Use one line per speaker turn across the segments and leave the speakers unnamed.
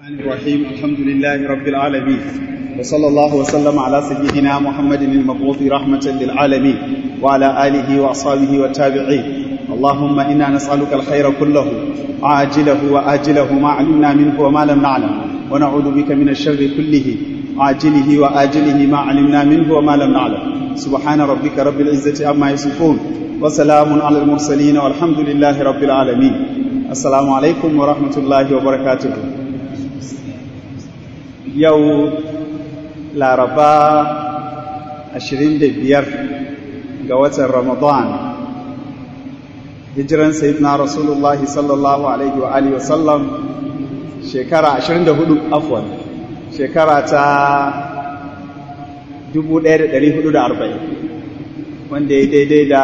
الرحمن الرحيم الحمد لله رب العالمين وصلى الله وسلم على سيدنا محمد المبعوث رحمة للعالمين وعلى آله وأصحابه والتابعين اللهم إنا نسألك الخير كله عاجله وآجله ما علمنا منه وما لم نعلم ونعوذ بك من الشر كله عاجله وآجله ما علمنا منه وما لم نعلم سبحان ربك رب العزة عما يصفون وسلام على المرسلين والحمد لله رب العالمين السلام عليكم ورحمة الله وبركاته yau laraba 25 ga watan ramadan hijiran sayyidina rasulullah sallallahu alaihi wa alihi wasallam shekara 24 afwan shekara ta 1440 wanda ya daidai da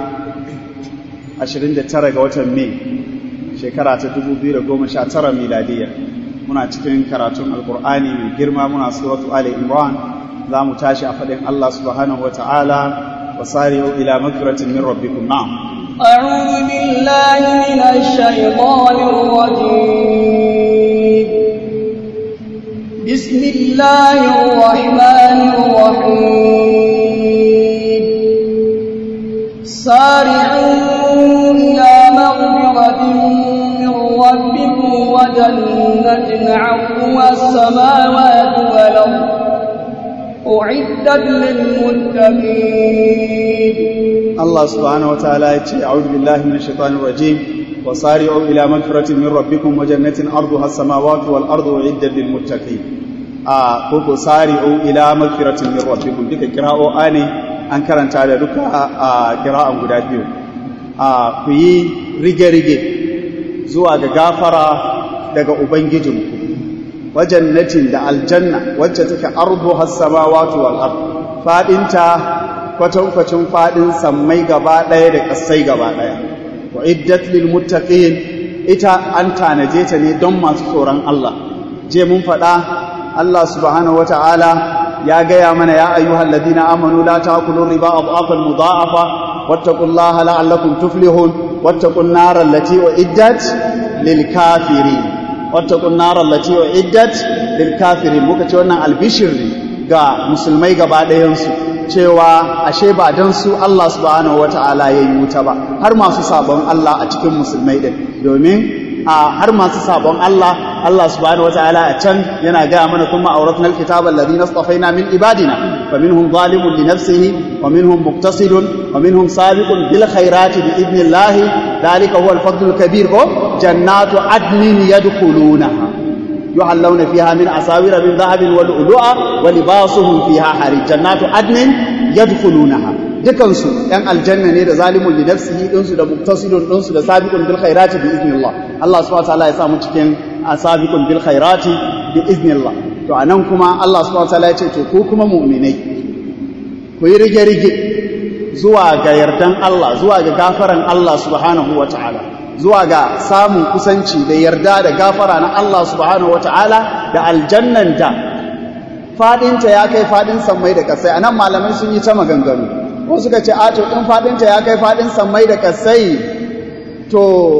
29 ga watan mai shekara ta 2019 miladiyya muna cikin karatun alkur'ani mai girma muna suratu ali imran za mu tashi a faɗin Allah subhanahu wa ta'ala wa sari'u ila magfiratin min rabbikum na'am
أعوذ بالله من الشيطان الرجيم بسم الله الرحمن الرحيم سارعوا إلى مغفرة من ربكم وجنة عرضها السماوات والأرض أعدت للمتقين
الله سبحانه وتعالى أعوذ بالله من الشيطان الرجيم وصارعوا إلى مغفرة من ربكم وجنة أرضها السماوات والأرض أعدت للمتقين آه كوكو سارعوا إلى مغفرة من ربكم ديك قراءة آني an karanta da duka a kira'an guda biyu a ku yi rige-rige zuwa ga gafara daga Ubangijinku, wajen natin da aljanna wacce take ardu hassama wato al'ar, faɗinta kwatankwacin faɗin sammai gaba ɗaya da ƙasai gaba ɗaya. Wa iddat lil muttaqin ita an tanaje ta ne don masu tsoron Allah. Je mun faɗa Allah subhanahu wa ta'ala ya gaya mana ya ayyuhal ladina amanu la ta'kulu riba adhafan mudha'afa wattaqullaha la'allakum tuflihun wattaqun nar allati uiddat lil kafirin wattaqun nar allati uiddat lil kafirin muka ce wannan albishir ne ga musulmai gaba ɗayan su cewa ashe ba dan su Allah subhanahu wata'ala yayi wuta ba har masu sabon Allah a cikin musulmai din domin a har masu sabon Allah Allah subhanahu wataala a can yana gaya mana kuma auratna alkitaba alladhina istafaina min ibadina faminhum zalimun li nafsihi wa minhum muqtasidun wa minhum sabiqun bil khairati bi idnillahi dhalika huwa al-fadlul kabir ko jannatu adnin yadkhulunaha yuhallawna fiha min asawira min dhahabin wa lu'lu'a wa libasuhum fiha harir jannatu adnin yadkhulunaha dukansu ‘yan aljanna ne da zalimun li nafsihi ɗinsu da muktasidun ɗinsu da sabiqun bil khairati bi iznillah Allah subhanahu wataala ya samu cikin sabiqun bil khairati bi iznillah to anan kuma Allah subhanahu wataala ya ce to ku kuma mu'minai ku yi rige rige zuwa ga yardan Allah zuwa ga gafaran Allah subhanahu wataala zuwa ga samun kusanci da yarda da gafara na Allah subhanahu wataala da aljannan da fadinta ya kai fadin sammai da kasai anan malamai sun yi ta maganganu ko suka ce a to in fadinta ya kai fadin sammai da kasai to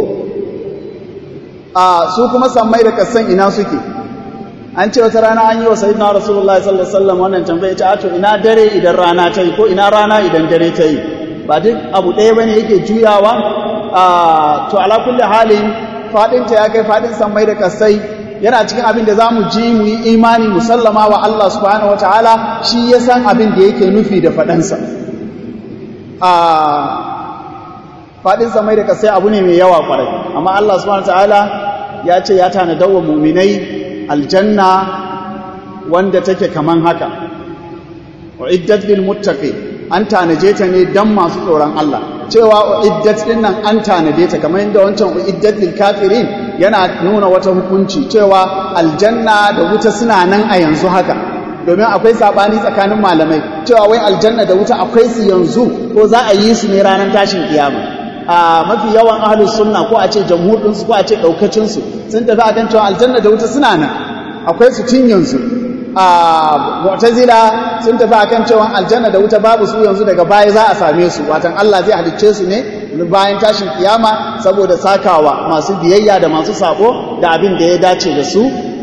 a su kuma sammai da kasan ina suke an ce wata rana an yi wa sayyidina rasulullahi sallallahu alaihi wasallam wannan tambaya ce a to ina dare idan rana ta yi ko ina rana idan dare ta yi ba duk abu ɗaya bane yake juyawa a to ala kulli halin fadinta ya kai fadin sammai da kasai yana cikin abin da za mu ji mu yi imani musallama wa Allah subhanahu wa ta'ala shi ya san abin da yake nufi da faɗansa a faɗin samai da kasai abu ne mai yawa ƙwarai amma Allah subhanahu ta'ala ya ce ya tanadar wa muminai aljanna wanda take kaman haka wa iddat lil muttaqi an tanaje ta ne dan masu tsoron Allah cewa iddat din nan an tanade ta kamar yadda wancan iddat lil kafirin yana nuna wata hukunci cewa aljanna da wuta suna nan a yanzu haka domin akwai sabani tsakanin malamai cewa wai aljanna da wuta akwai su yanzu ko za a yi su ne ranar tashin kiyama a mafi yawan ahlus sunna ko a ce jamhur din su ko a ce daukacin su sun tafi akan cewa aljanna da wuta suna nan akwai su tun yanzu a mu'tazila sun tafi akan cewa aljanna da wuta babu su yanzu daga baya za a same su watan Allah zai halicce su ne bayan tashin kiyama saboda sakawa masu biyayya da masu sabo da abin da ya dace da su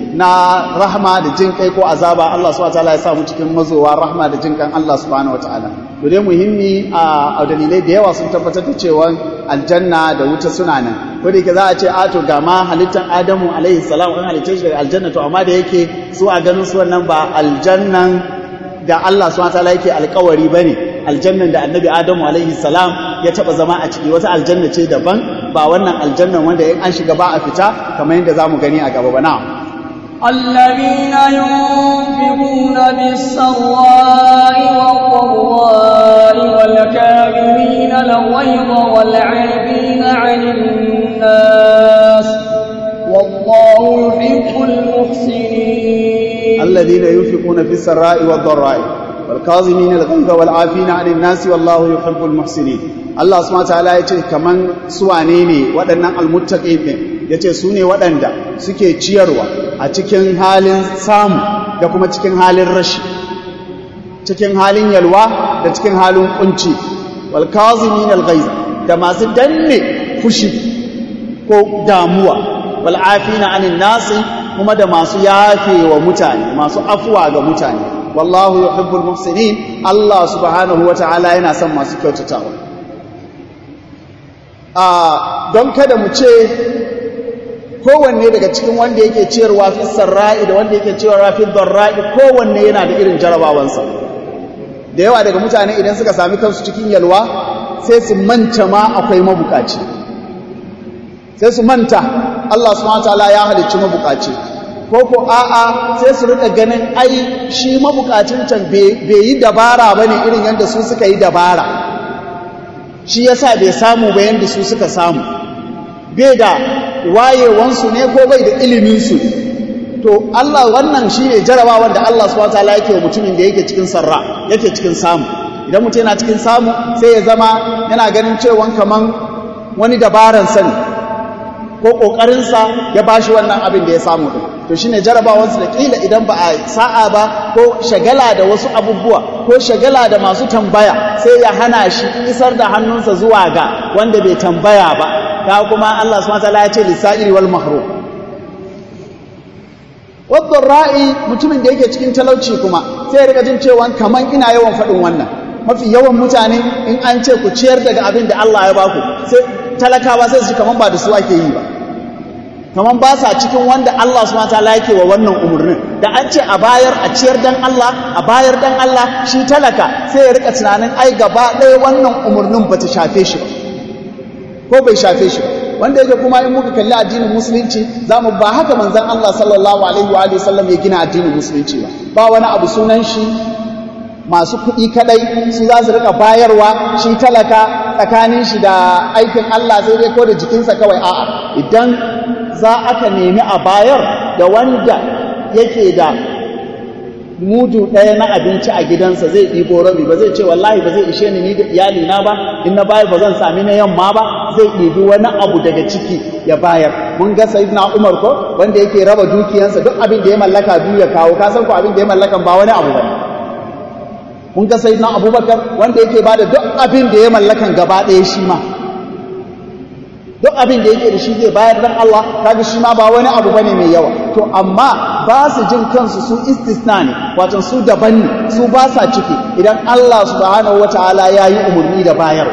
na rahma da jin kai ko azaba Allah subhanahu wataala ya sa mu cikin mazowa rahma da jin kan Allah subhanahu wataala to dai muhimmi a dalilai da yawa sun tabbatar da cewa aljanna da wuta suna nan ko da yake za a ce a to ga ma halittan Adamu alaihi salam an halitta shi daga aljanna to amma da yake su a ganin su wannan ba aljannan da Allah subhanahu wataala yake alkawari bane aljannan da annabi Adamu alaihi salam ya taba zama a ciki wata aljanna ce daban ba wannan aljannan wanda in an shiga ba a fita kamar yadda zamu gani a gaba ba na'am
الذين ينفقون بالسراء والضراء والكاظمين الغيظ والعافين عن الناس والله يحب المحسنين
الذين ينفقون في السراء والضراء والكاظمين الغيظ والعافين عن الناس والله يحب المحسنين Allah subhanahu wataala ya ce kaman suwane ne waɗannan almuttaqin ɗin ya ce su ne waɗanda suke ciyarwa a cikin halin samu da kuma cikin halin rashi cikin halin yalwa da cikin halin kunci wal kazimin al da masu danne fushi ko damuwa wal afina anin nasi kuma da masu yafe wa mutane masu afuwa ga mutane wallahu yuhibbul muhsinin Allah subhanahu wataala yana son masu kyautatawa a don kada mu ce kowanne daga cikin wanda yake ciyarwa fi sarra'i da wanda yake ciyarwa fi dharra'i kowanne yana da irin jarabawansa da yawa daga mutane idan suka sami kansu cikin yalwa sai su manta ma akwai mabukaci sai su manta Allah subhanahu wataala ya halicci mabukaci ko ko a'a sai su rika ganin ai shi mabukacin can bai yi dabara bane irin yadda su suka yi dabara shi yasa bai samu ba yanda su suka samu bai da wayewansu ne ko bai da iliminsu to Allah wannan shi ne jarabawa da Allah subhanahu wataala yake wa mutumin da yake cikin sarra yake cikin samu idan mutum yana cikin samu sai ya zama yana ganin cewa kaman wani dabaran sani ko kokarinsa ya bashi wannan abin da ya samu din to shine jarabawansu da kila idan ba a sa'a ba ko shagala da wasu abubuwa ko shagala da masu tambaya sai ya hana shi isar da hannunsa zuwa ga wanda bai tambaya ba ta kuma Allah subhanahu wataala ya ce lisa'iri wal mahrum wadda ra'i mutumin da yake cikin talauci kuma sai ya rika jin cewa kaman ina yawan faɗin wannan mafi yawan mutane in an ce ku ciyar daga abin da Allah ya baku sai talakawa sai su kaman ba da su ake yi ba kaman ba sa cikin wanda Allah subhanahu wataala yake wa wannan umurnin da an ce a bayar a ciyar dan Allah a bayar dan Allah shi talaka sai ya rika tunanin ai gaba ɗaya wannan umurnin bata shafe shi ba ko bai shafe shi ba wanda yake kuma in muka kalli addinin musulunci zamu ba haka manzon Allah sallallahu alaihi wa sallam ya gina addinin musulunci ba ba wani abu sunan shi masu kuɗi kadai su za su rika bayarwa shi talaka tsakanin shi da aikin Allah sai dai ko da jikinsa kawai a'a idan za aka nemi a bayar da wanda yake da mudu ɗaya na abinci a gidansa zai ɗibo rabi ba zai ce wallahi ba zai ishe ni ni da iyalina ba in na bayar ba zan sami na yamma ba zai ɗibi wani abu daga ciki ya bayar mun ga sayyidina Umar ko wanda yake raba dukiyansa duk abin da ya mallaka biyu ya kawo ka san ko abin da ya mallaka ba wani abu bane mun ga sayyidina Abubakar wanda yake bada duk abin da ya mallakan gaba ɗaya shi ma duk abin da yake da shi zai bayar dan Allah kaga shi ma ba wani abu bane mai yawa to amma ba su jin kansu su istisna ne wato su daban ne su ba sa ciki idan Allah subhanahu wataala ya yi umarni da bayarwa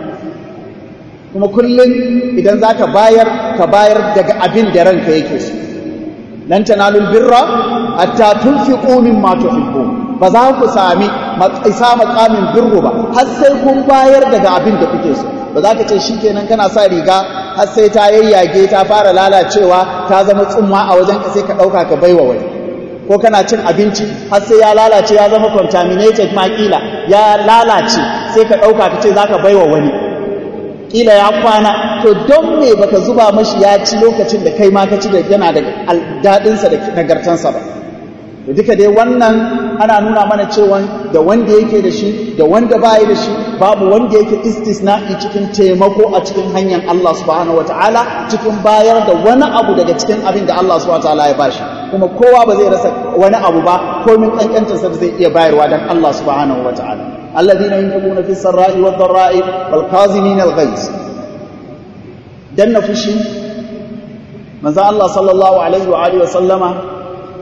kuma kullum idan za ka bayar ka bayar daga abin da ranka yake so lan tanalul birra hatta tunfiqu mimma tuhibbun ba za ku sami isa maqamin birru ba har sai kun bayar daga abin da kuke so ba za ka ce shikenan kana sa riga har sai ta yayyage ta fara lalacewa ta zama tsumma a wajen ka sai ka dauka ka baiwa wani ko kana cin abinci har sai ya lalace ya zama contaminated ma kila ya lalace sai ka dauka ka ce zaka baiwa wani kila ya kwana to don me baka zuba mashi ya ci lokacin da kai ma ka ci da yana da daɗinsa da nagartansa ba da duka dai wannan ana nuna mana cewa da wanda yake da shi da wanda baya da shi babu wanda yake istisna'i cikin taimako a cikin hanyar Allah subhanahu wataala cikin bayar da wani abu daga cikin abin da Allah subhanahu wataala ya bashi kuma kowa ba zai rasa wani abu ba komin kankantarsa da zai iya bayarwa dan Allah subhanahu wataala الذين ينفقون في السراء والضراء والكاظمين الغيظ دنا فشي manzo Allah sallallahu alaihi wa alihi wa sallama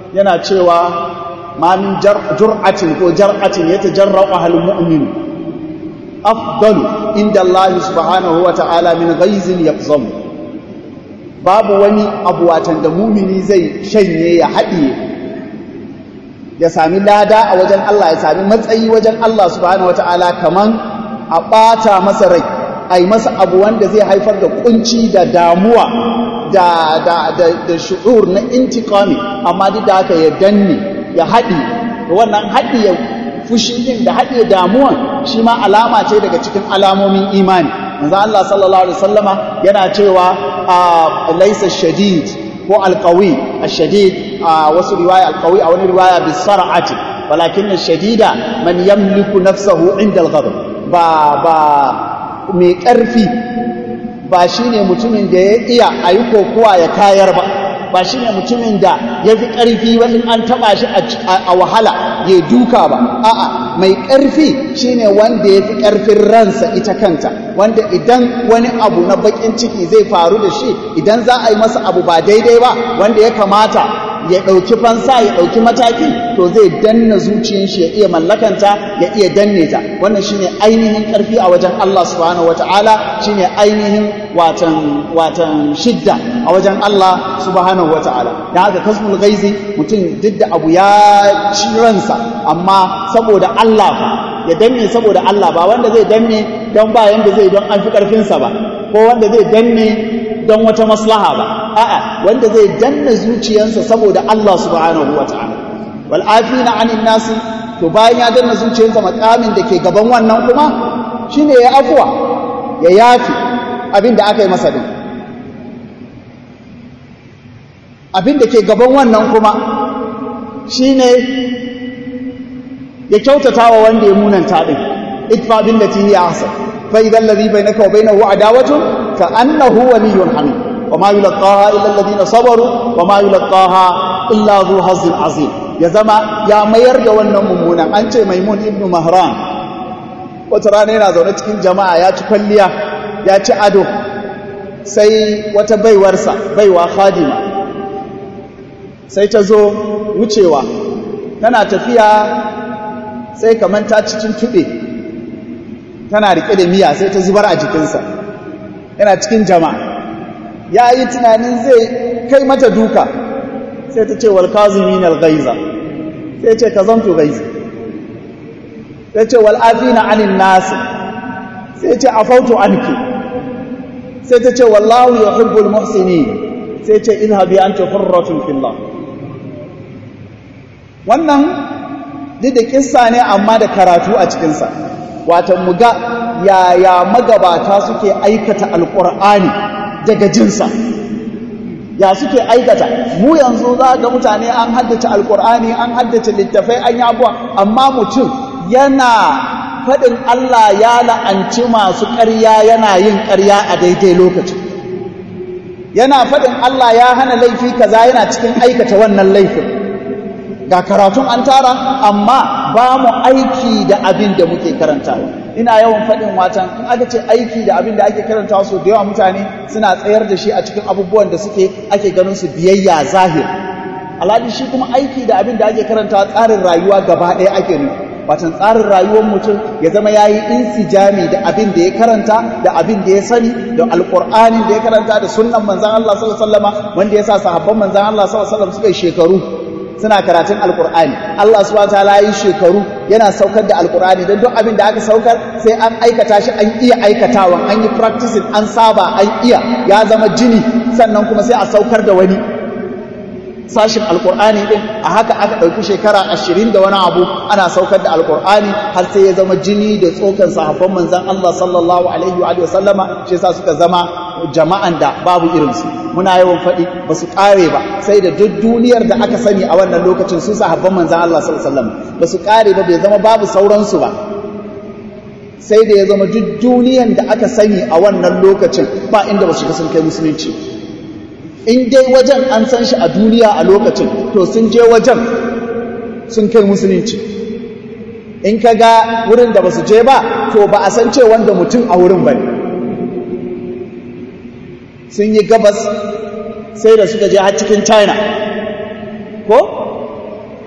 yana cewa ma min jur'atin ko jar'atin yatajarra'u ahlul mu'min afdalu inda Allah subhanahu wa ta'ala min ghaizin yaqzam babu wani abu watan da mumini zai shanye ya haɗiye ya sami lada a wajen Allah ya sami matsayi wajen Allah subhanahu wa ta'ala kaman a ɓata masa rai a yi masa abu wanda zai haifar da kunci da damuwa da da da da shu'ur na intiqami amma duk da haka ya danne ya haɗi wannan haɗi ya fushi din da haɗe damuwan shi ma alama ce daga cikin alamomin imani manzo Allah sallallahu alaihi wasallama yana cewa laysa shadid ko alqawi ash-shadid wasu riwaya alqawi a wani riwaya bisar'ati walakin ash-shadida man yamliku nafsahu inda al-ghadab ba ba mai ƙarfi ba shine mutumin da ya iya ayi kokuwa ya kayar ba ba shi ne mutumin da ya fi ƙarfi ba in an taɓa shi a wahala ya duka ba a'a mai ƙarfi shi ne wanda ya fi ƙarfin ransa ita kanta wanda idan wani abu na baƙin ciki zai faru da shi idan za a yi masa abu ba daidai ba wanda ya kamata ya ɗauki fansa ya ɗauki mataki to zai danna zuciyar shi ya iya mallakanta ya iya danne ta wannan shine ainihin ƙarfi a wajen Allah subhanahu wataala shine ainihin watan watan shidda a wajen Allah subhanahu wataala dan haka kasmul ghaizi mutum duk da abu ya ci ransa amma saboda Allah fa ya danne saboda Allah ba wanda zai danne don ba yanda zai don an fi ƙarfinsa ba ko wanda zai danne don wata maslaha ba a'a wanda zai danna zuciyarsa saboda Allah subhanahu wataala wal afina anin nasi to bayan ya danna zuciyarsa makamin da ke gaban wannan kuma shine ya afwa ya yafi abin da aka yi masa din abin da ke gaban wannan kuma shine ya kyautata wa wanda ya munanta din idfa billati hiya ahsan fa idan ladhi bainaka wa bainahu adawatun كأنه ولي حميد وما يلقاها إلا الذين صبروا وما يلقاها إلا ذو حظ عظيم يا زما يا mayar da wannan mummunan an ce maimun ibnu mahran wata rana yana zaune cikin jama'a ya ci kwalliya ya ci ado sai wata baiwarsa baiwa khadima sai ta zo wucewa tana tafiya sai kamar ta cikin tuɓe tana riƙe da miya sai ta zubar a jikinsa yana cikin jama'a ya yi tunanin zai kai mata duka sai ta ce walkazimin alghaiza sai ce ka zanto gaizi sai ce wal'afina anin nasi sai ce afautu anki sai ta ce wallahu yuhibbul muhsinin sai ce idhabi anta hurratun fillah wannan duk da kissa ne amma da karatu a cikinsa watan mu ga yaya magabata suke aikata alƙur'ani daga jinsa ya suke aikata mu yanzu za ga mutane an haddace alƙur'ani an haddace littafai an yi abuwa amma mutum yana faɗin Allah ya la'anci masu ƙarya yana yin ƙarya a daidai lokaci yana faɗin Allah ya hana laifi kaza yana cikin aikata wannan laifin ga karatun an tara amma ba mu aiki da abin da muke karantawa ina yawan faɗin watan in aka ce aiki da abin da ake karantawa so da yawa mutane suna tsayar da shi a cikin abubuwan da suke ake ganin su biyayya zahir alhali shi kuma aiki da abin da ake karantawa tsarin rayuwa gaba ɗaya ake nufi watan tsarin rayuwar mutum ya zama ya yi insijami da abin da ya karanta da abin da ya sani da alƙur'anin da ya karanta da sunnan manzan Allah sallallahu alaihi wasallama wanda ya sa sahabban manzan Allah sallallahu alaihi wasallam suka yi shekaru suna karatun alkur'ani Allah subhanahu wataala yi shekaru yana saukar da alkur'ani don duk abin da aka saukar sai an aikata shi an iya aikatawan an yi practicing an saba an iya ya zama jini sannan kuma sai a saukar da wani sashin alkur'ani din a haka aka ɗauki shekara ashirin da wani abu ana saukar da alkur'ani har sai ya zama jini da tsokan sahabban manzan Allah sallallahu alaihi wa sallama shi yasa suka zama jama'an da babu irinsu muna yawan faɗi ba su ƙare ba sai da duk duniyar da aka sani a wannan lokacin su sahabban manzan Allah sallallahu alaihi wasallam ba su ƙare ba bai zama babu sauransu ba sai da ya zama duk duniyar da aka sani a wannan lokacin ba inda ba su ga sun kai musulunci in dai wajen an san shi a duniya a lokacin to sun je wajen sun kai musulunci in ka ga wurin da ba su je ba to ba a san ce wanda mutum a wurin ba ne sun yi gabas sai da suka je har cikin china ko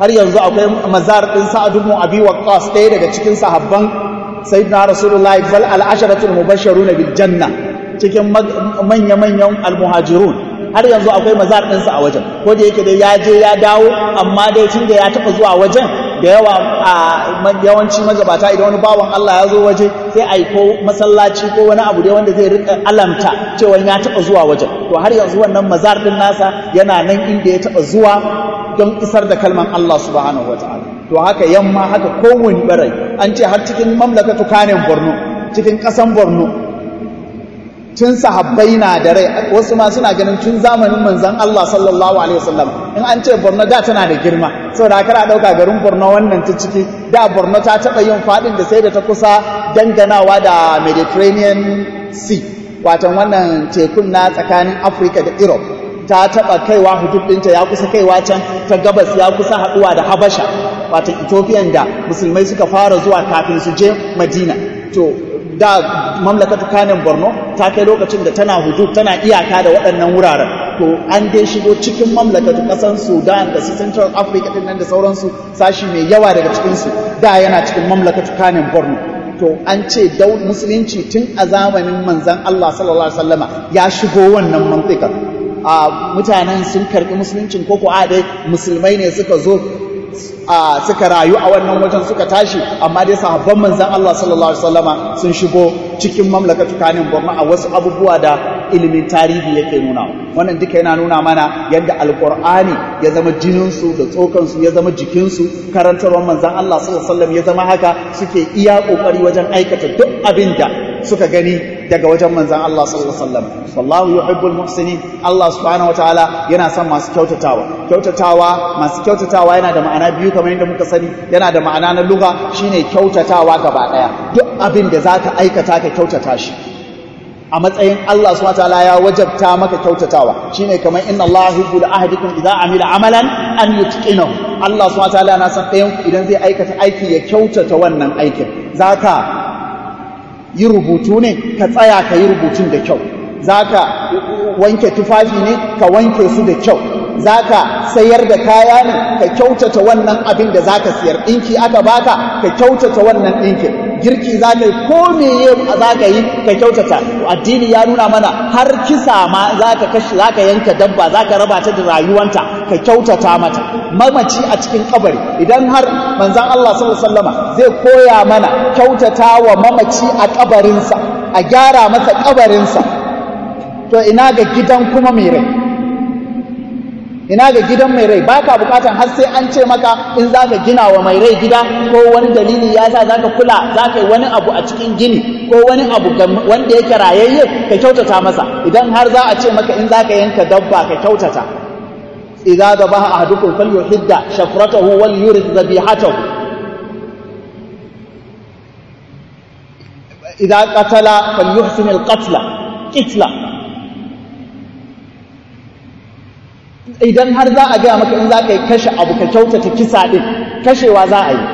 har yanzu akwai mazar ɗin sa'ad ibn abi waqqas ɗaya daga cikin sahabban sayyidina rasulullahi bal al-asharatul mubashshirun bil janna cikin manya manyan al-muhajirun har yanzu akwai mazar ɗinsa a wajen ko da yake dai ya je ya dawo amma dai tun da ya taɓa zuwa wajen da yawa a yawanci magabata idan wani bawan Allah ya zo waje sai a yi ko masallaci ko wani abu dai wanda zai rika alamta cewa ya taɓa zuwa wajen to har yanzu wannan mazar ɗin nasa yana nan inda ya taɓa zuwa don isar da kalman Allah subhanahu wa ta'ala to haka yamma haka kowane barai an ce har cikin mamlakatu kanin Borno cikin ƙasan Borno tun sahabbai na da rai wasu ma suna ganin tun zamanin manzon Allah sallallahu alaihi wasallam in an ce Borno da tana da girma saboda kana dauka garin Borno wannan ta ciki da Borno ta taba yin fadin da sai da ta kusa danganawa da Mediterranean Sea watan wannan tekun na tsakanin Africa da Europe ta taba kaiwa hudud ɗinta ya kusa kaiwa can ta gabas ya kusa haɗuwa da Habasha watan Ethiopian da musulmai suka fara zuwa kafin su je Madina to da mamlakatu kanin borno ta kai lokacin da tana hudud tana iyaka da waɗannan wuraren to an dai shigo cikin mamlakatu ƙasar sudan da su central africa din nan da sauransu sashi mai yawa daga cikinsu da yana cikin mamlakatu kanin borno to an ce dau musulunci tun a zamanin manzan allah sallallahu alaihi wasallama ya shigo wannan mantika a mutanen sun karɓi musuluncin koko a dai musulmai ne suka zo a suka rayu a wannan wajen suka tashi amma dai sahabban manzan Allah sallallahu alaihi wasallama sun shigo cikin mamlakatu kanin Borno a wasu abubuwa da ilimin tarihi yake nuna wannan duka yana nuna mana yadda alqur'ani ya zama jinin su da tsokan su ya zama jikin su karantarwar manzan Allah sallallahu alaihi wasallam ya zama haka suke iya kokari wajen aikata duk abin da suka gani daga wajen manzan Allah sallallahu alaihi wasallam wallahu yuhibbul muhsinin Allah subhanahu wataala yana son masu kyautatawa kyautatawa masu kyautatawa yana da ma'ana biyu kamar yadda muka sani yana da ma'ana na lugha shine kyautatawa gaba daya duk abin da zaka aikata ka kyautata shi a matsayin Allah subhanahu wataala ya wajabta maka kyautatawa shine kamar inna Allah yuhibbu ahadikum idza amila amalan an yutqinahu Allah subhanahu wataala na san ɗayan idan zai aikata aiki ya kyautata wannan aikin zaka yi rubutu ne ka tsaya ka yi rubutun da kyau za ka wanke tufafi ne ka wanke su da kyau za ka sayar da kaya ne ka kyautata wannan abin da za ka siyar ɗinki aka baka ka kyautata wannan ɗinkin girki za ka yi ko meye za ka yi ka kyautata addini ya nuna mana har kisa ma za ka kashi za ka yanka dabba za ka raba ta da rayuwanta ka kyautata mata mamaci a cikin kabari idan har manzan Allah sallallahu alaihi wasallama zai koya mana kyautata wa mamaci a kabarinsa a gyara masa kabarinsa to ina ga gidan kuma mai rai ina ga gidan mai rai baka bukatan har sai an ce maka in zaka gina wa mai rai gida ko wani dalili ya sa zaka kula zaka yi wani abu a cikin gini ko wani abu wanda yake rayayye ka kyautata masa idan har za a ce maka in zaka yanka dabba ka kyautata idza dhabaha ahadukum falyuhidda shafratahu wal yurid dhabihatahu idza qatala falyuhsin al qatla qitla idan har za a gaya maka in za ka yi kashe abu ka kyautata kisa ɗin kashewa za a yi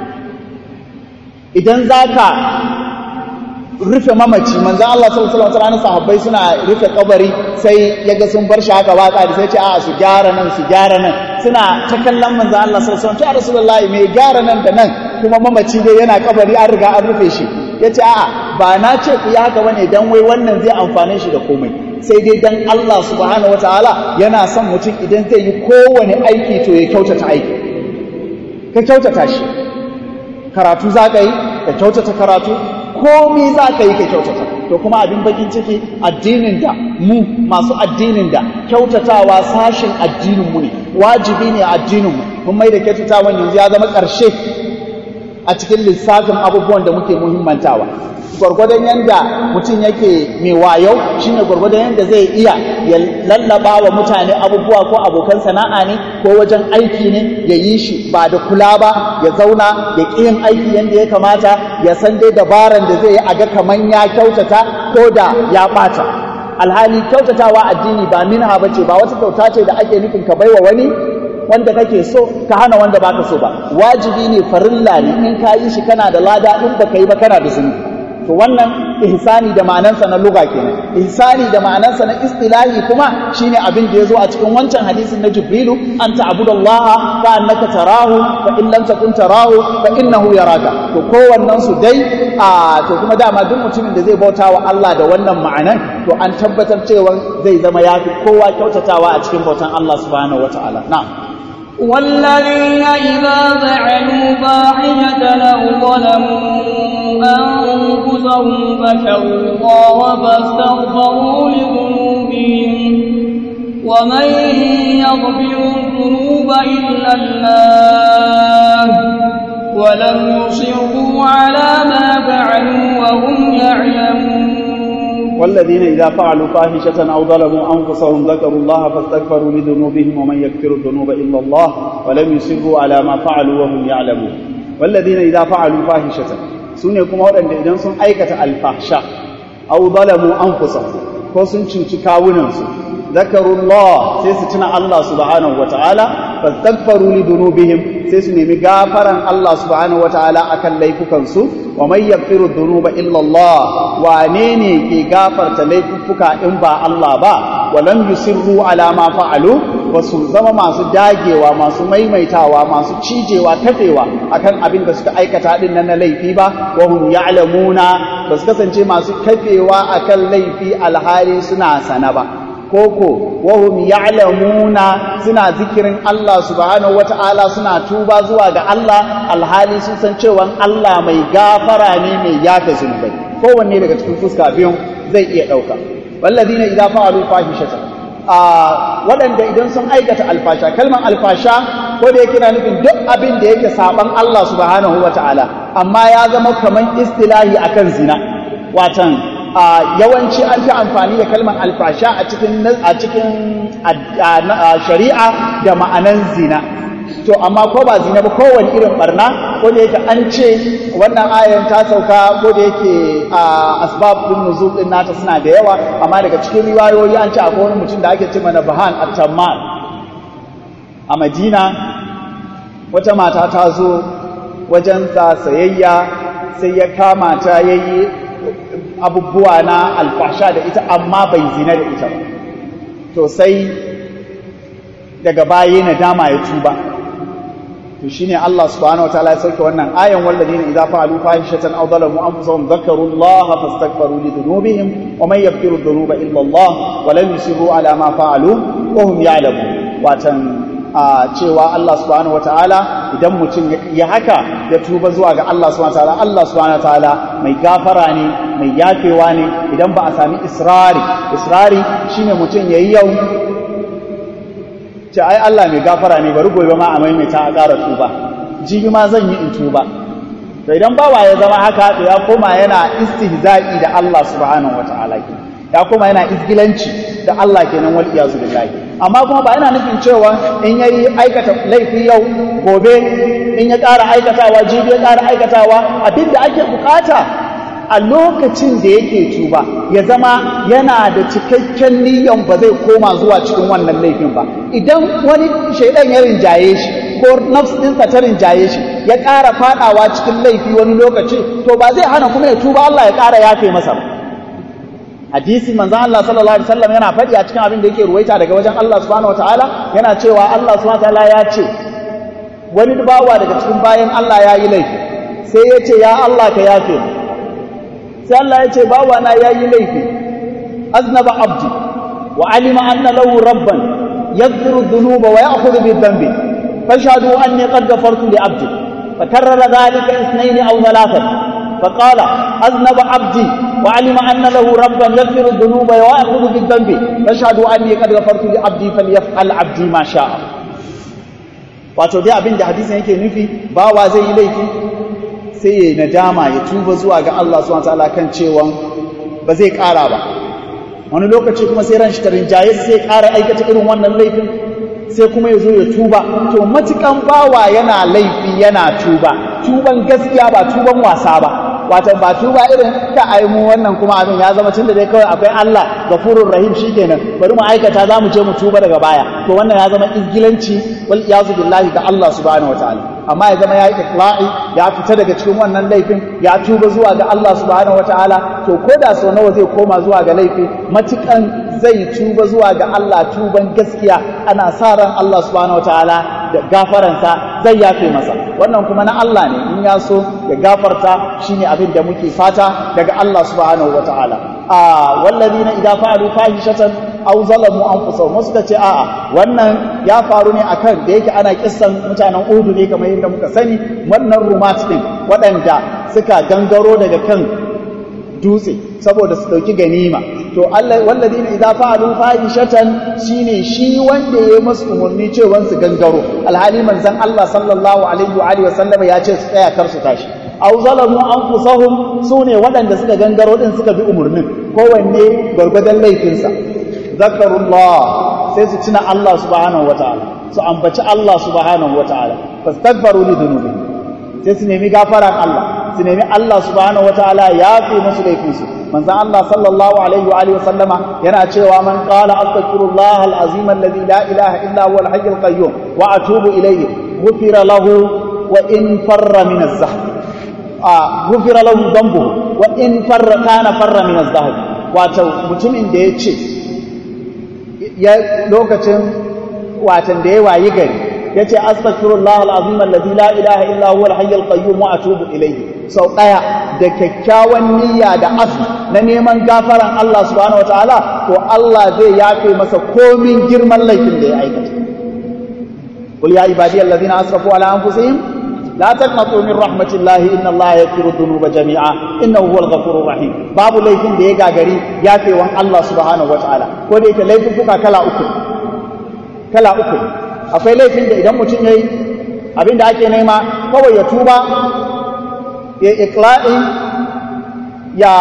idan za ka rufe mamaci manzan Allah sallallahu alaihi wasallam sahabbai suna rufe kabari sai ya ga sun bar shi haka watsa da sai ce a su gyara nan su gyara nan suna ta kallon manzan Allah sallallahu alaihi wasallam to rasulullahi mai gyara nan da nan kuma mamaci dai yana kabari an riga an rufe shi yace a'a ba na ce ku yi haka bane dan wai wannan zai amfane shi da komai sai dai dan Allah subhanahu wataala yana son mutum idan zai yi kowane aiki to ya kyautata aiki ka kyautata shi karatu za ka yi ka kyautata karatu komi za ka yi ka kyautata to kuma abin bakin ciki addinin da mu masu addinin da kyautatawa sashin addininmu ne wajibi ne a addininmu mun mai da kyautatawan yanzu ya zama ƙarshe a cikin lissafin abubuwan da muke muhimmantawa gwargwadon yanda mutum yake mai wayo shine gwargwadon yanda zai iya ya lallaba wa mutane abubuwa ko abokan sana'a ne ko wajen aiki ne ya yi shi ba da kula ba ya zauna ya ƙi yin aiki yanda ya kamata ya san dai dabaran da zai yi a ga kaman ya kyautata ko da ya ɓata alhali kyautatawa addini ba minha bace ba wata kyauta ce da ake nufin ka baiwa wani wanda kake so ka hana wanda baka so ba wajibi ne farilla ne in ka yi shi kana da lada in baka yi ba kana da zunubi to wannan ihsani da ma'anansa na lugha kenan ihsani da ma'anansa na istilahi kuma shine abin da yazo a cikin wancan hadisin na jibrilu an ta'budallaha ka annaka tarahu fa in lam takun tarahu fa innahu yaraka to kowannen su dai a to kuma dama duk mutumin da zai bauta wa Allah da wannan ma'anan to an tabbatar cewa zai zama yafi kowa kyautatawa a cikin bautan Allah subhanahu wataala na'am
والذين إذا فعلوا فاحشة أو ظلموا أنفسهم ذكروا الله فاستغفروا لذنوبهم ومن يغفر الذنوب إلا الله ولم يصروا على ما فعلوا وهم يعلمون
والذين إذا فعلوا فاحشة أو ظلموا أنفسهم ذكروا الله فاستغفروا لذنوبهم ومن يغفر الذنوب إلا الله ولم يصروا على ما فعلوا وهم يعلمون والذين إذا فعلوا فاحشة سنة كما ودن إذن سن أيكة الفحشاء أو ظلموا أنفسهم ko sun cuci kawunansu zakarullah sai su tuna Allah subhanahu wataala fastaghfaru li dunubihim sai su nemi gafaran Allah subhanahu wataala akan laifukansu wa man yaghfiru dhunuba illa Allah wane ne ke gafarta laifuka in ba Allah ba wa lam yusirru ala ma fa'alu wasu zama masu dagewa masu maimaitawa masu cijewa tafewa akan abin da suka aikata din nan na laifi ba wa hum ya'lamuna ba su kasance masu kafewa akan laifi alhali suna sana ba koko wahum ya'lamuna suna zikirin Allah subhanahu wata'ala suna tuba zuwa ga Allah alhali sun san cewa Allah mai gafara ne mai yafe zunubai kowanne daga cikin fuska biyun zai iya dauka walladina idza fa'alu fahishatan a waɗanda idan sun aikata alfasha kalmar alfasha ko da yake na nufin duk abin da yake saban Allah subhanahu wata'ala amma ya zama kaman istilahi akan zina watan yawanci an fi amfani da kalmar alfasha a cikin a cikin shari'a da ma'anan zina to amma ko ba zina ba kowane irin barna ko da yake an ce wannan ayan ta sauka ko da yake asbab din nuzul din nata suna da yawa amma daga cikin riwayoyi an ce akwai wani mutum da ake ce mana bahan at-tammal a Madina wata mata ta zo wajen sa sayayya sai ya kama ta yayi abubuwa na alfasha da ita amma bai zina da ita ba to sai daga baya na dama ya tuba to shine Allah subhanahu wataala ya sauke wannan ayan walladina idza fa'alu fahishatan aw zalamu anfusahum dhakaru Allah fastaghfiru li dhunubihim wa man yaghfiru dhunuba illa Allah wa lam yusiru ala ma fa'alu wa hum ya'lamun watan a cewa Allah subhanahu wataala idan mutum ya haka ya tuba zuwa ga Allah subhanahu wataala Allah subhanahu wataala mai gafara ne mai yafewa ne idan ba a sami israri israri shine mutum yayi yau ce ai Allah mai gafara ne bari gobe ma a maimaita a ƙara tuba jibi ma zan yi in tuba to idan bawa ya zama haka to ya koma yana istihza'i da Allah subhanahu wataala ya koma yana izgilanci da Allah kenan wal iyazu billahi amma kuma ba yana nufin cewa in yayi aikata laifi yau gobe in ya ƙara aikatawa jibi ya ƙara aikatawa abinda ake bukata a lokacin da yake tuba ya zama yana da cikakken niyan ba zai koma zuwa cikin wannan laifin ba idan wani shaidan ya rinjaye shi ko nafs ɗinsa ta rinjaye shi ya ƙara faɗawa cikin laifi wani lokaci to ba zai hana kuma ya tuba Allah ya ƙara yafe masa ba hadisi manzon Allah sallallahu alaihi wasallam yana faɗi a cikin abin da yake ruwaita daga wajen Allah subhanahu wataala yana cewa Allah subhanahu wataala ya ce wani bawa daga cikin bayan Allah ya yi laifi sai ya ce ya Allah ka yafe mu sai Allah ya ce bawa na ya yi laifi aznaba abdi wa alima anna lahu rabban yaghfiru dhunuba wa ya'khudhu bi dhanbi fashhadu anni qad ghafartu li abdi fakarrara dhalika ithnayn aw thalathan فقال أذنب عبدي وعلم أن له ربا يغفر الذنوب ويأخذ بالذنب فاشهدوا أني قد غفرت لعبدي فليفعل عبدي ما شاء wato dai abin da hadisin yake nufi bawa zai yi laifi sai ya nadama ya tuba zuwa ga Allah subhanahu wataala kan cewa ba zai ƙara ba wani lokaci kuma sai ran shi ta rinjaye sai ƙara aikata irin wannan laifin sai kuma ya zo ya tuba to matukan bawa yana laifi yana tuba tuban gaskiya ba tuban wasa ba wato ba tuba irin ka ai mu wannan kuma abin ya zama tunda dai kawai akwai Allah gafurur rahim shikenan bari mu aikata za mu je mu tuba daga baya to wannan ya zama ingilanci wal iyazu billahi ga Allah subhanahu wataala amma ya zama ya yi ikla'i ya fita daga cikin wannan laifin ya tuba zuwa ga Allah subhanahu wataala to ko da sau nawa zai koma zuwa ga laifi matukan zai tuba zuwa ga Allah tuban gaskiya ana sa ran Allah subhanahu wataala da gafaransa zai yafe masa wannan kuma na Allah ne in ya so ya gafarta shine abin da muke fata daga Allah subhanahu wataala a wallazina idza fa'alu fahishatan aw zalamu anfusahum wasu ce a'a wannan ya faru ne akan da yake ana kissan mutanen Udu ne kamar yadda muka sani wannan rumat din waɗanda suka gangaro daga kan dutse saboda su dauki ganima to Allah walladina idza fa'alu fahishatan shine shi wanda yayi musu umurni cewa su gangaro alhali manzon Allah sallallahu alaihi wa alihi wasallama ya ce su tsaya kar su tashi aw zalamu anfusahum sune waɗanda suka gangaro din suka bi umurnin kowanne gwargwadon laifinsa zakarullah sai su tuna Allah subhanahu wataala su ambaci Allah subhanahu wataala fastaghfiru li dhunubi sai su nemi gafaran Allah su nemi Allah subhanahu wataala ya fi musu laifinsu manzon Allah sallallahu alaihi wa alihi wasallama yana cewa man qala astaghfirullah alazim alladhi la ilaha illa huwa alhayyul qayyum wa atubu ilayhi ghufira lahu wa in farra min az-zahd a ghufira lahu dhanbuhu wa in farra kana farra min az-zahd wato mutumin da ya ce ya lokacin watan da ya wayi gari ya ce astaghfirullah alazim alladhi la ilaha illa huwa alhayyul qayyum wa atubu ilayhi sau daya da kyakkyawan niyya da asu na neman gafaran Allah subhanahu wataala to Allah zai yafe masa komin girman laifin da ya aikata qul ya ibadiyallazina asrafu ala anfusihim لا تقنطوا من رحمة الله إن الله يغفر الذنوب جميعا إنه هو الغفور الرحيم باب laifin da ya gagari yafe wan Allah subhanahu wataala ko da yake laifin fuka kala uku kala uku akwai laifin da idan mutum yayi abin da ake nema kawai ya tuba ya iqla'i ya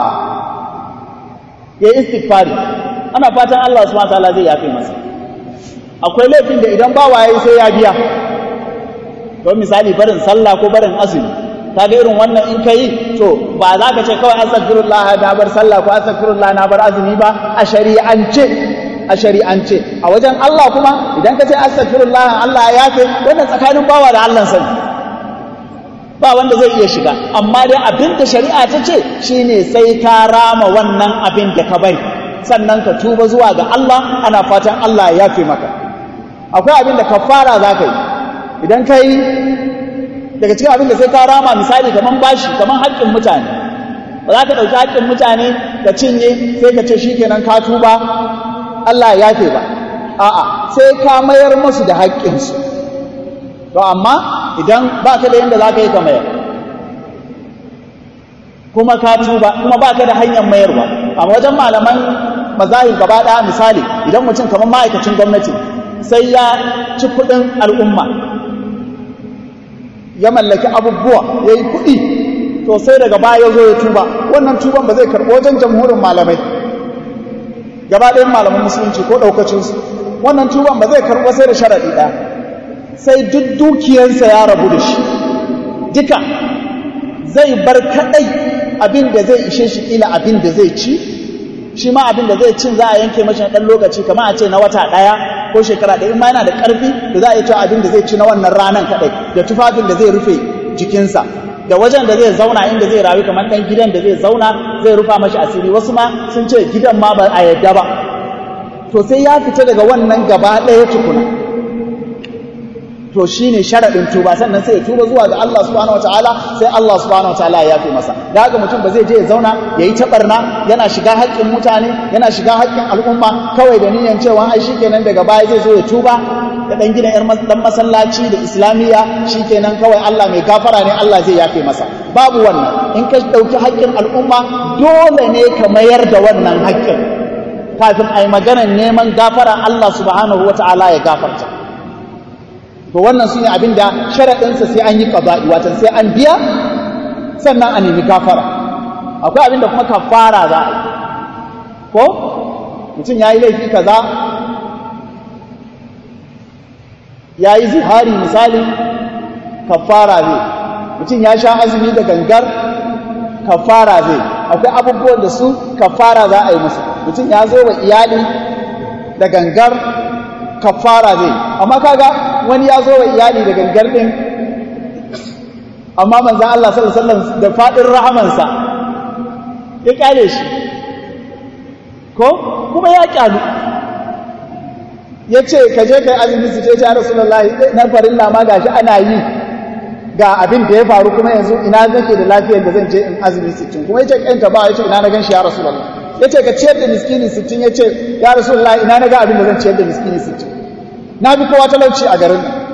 ya istighfari ana fatan Allah subhanahu wataala zai yafe masa akwai laifin da idan ba waye sai ya biya don misali barin sallah ko barin azumi kaga irin wannan in kai to ba za ka ce kawai astaghfirullah na bar sallah ko astaghfirullah na bar azumi ba a shari'ance a shari'ance a wajen Allah kuma idan ka ce astaghfirullah Allah ya yafe wannan tsakanin bawa da Allah sani ba wanda zai iya shiga amma dai abin da shari'a ta ce shine sai ka rama wannan abin da ka bari sannan ka tuba zuwa ga Allah ana fatan Allah ya yafe maka akwai abin da kafara za ka yi idan ka yi daga cikin abin da sai ka rama misali kamar bashi kamar haƙƙin mutane ba za ka ɗauki haƙƙin mutane ka cinye sai ka ce shi kenan ka tuba Allah ya yafe ba a'a sai ka mayar musu da haƙƙinsu to amma idan ba ka da yadda za ka yi ka mayar kuma ka tuba kuma ba ka da hanyar mayarwa a wajen malaman mazahir gaba ɗaya misali idan mutum kamar ma'aikacin gwamnati sai ya ci kuɗin al'umma ya mallaki abubuwa ya yi kuɗi to sai daga baya zo ya tuba wannan tuban ba zai karɓo wajen jamhurin malamai gaba ɗayan malaman musulunci ko ɗaukacinsu wannan tuban ba zai karɓo sai da sharaɗi ɗaya sai duk dukiyarsa ya rabu da shi duka zai bar kaɗai abin da zai ishe shi ƙila abin da zai ci shi ma abin da zai cin za a yanke mashi ɗan lokaci kamar a ce na wata ɗaya ko shekara ɗaya in ma yana da ƙarfi da za a yi cewa abin da zai ci na wannan ranan kaɗai da tufafin da zai rufe jikinsa da wajen da zai zauna inda zai rayu kamar ɗan gidan da zai zauna zai rufa mashi asiri wasu ma sun ce gidan ma ba a yadda ba to sai ya fita daga wannan gaba ɗaya tukuna to shine sharaɗin tuba sannan sai ya tuba zuwa ga Allah subhanahu wataala sai Allah subhanahu wataala ya yafe masa da haka mutum ba zai je ya zauna ya yi taɓarna yana shiga haƙƙin mutane yana shiga haƙƙin al'umma kawai da niyan cewa ai shikenan daga baya zai zo ya tuba da ɗan gina ƴar ɗan masallaci da islamiyya shikenan kawai Allah mai gafara ne Allah zai yafe masa babu wannan in ka ɗauki haƙƙin al'umma dole ne ka mayar da wannan haƙƙin kafin a yi maganar neman gafara Allah subhanahu wataala ya gafarta to wannan su ne abin da sharaɗinsa sai an yi ƙaba'i watan sai an biya sannan a nemi gafara akwai abin da kuma kafara za a yi ko mutum ya yi laifi kaza ya yi zihari misali kafara ne mutum ya sha azumi da gangar kafara zai akwai abubuwan da su kafara za a yi musu mutum ya zo wa iyali da gangar kafara zai amma kaga wani ya zo wa iyali da gangar din amma manzan Allah sallallahu alaihi wasallam da fadin rahamansa ya kyale shi ko kuma ya kyalu ya ce ka je kai azumi su ce ya rasulullahi na farilla ma gashi ana yi ga abin da ya faru kuma yanzu ina nake da lafiyar da zan je in azumi sittin kuma yace kanta ba yace ina na gan shi ya rasulullah yace ka ciyar da miskini sittin yace ya rasulullah ina na ga abin da zan ciyar da miskini sittin na bi kowa talauci a garin nan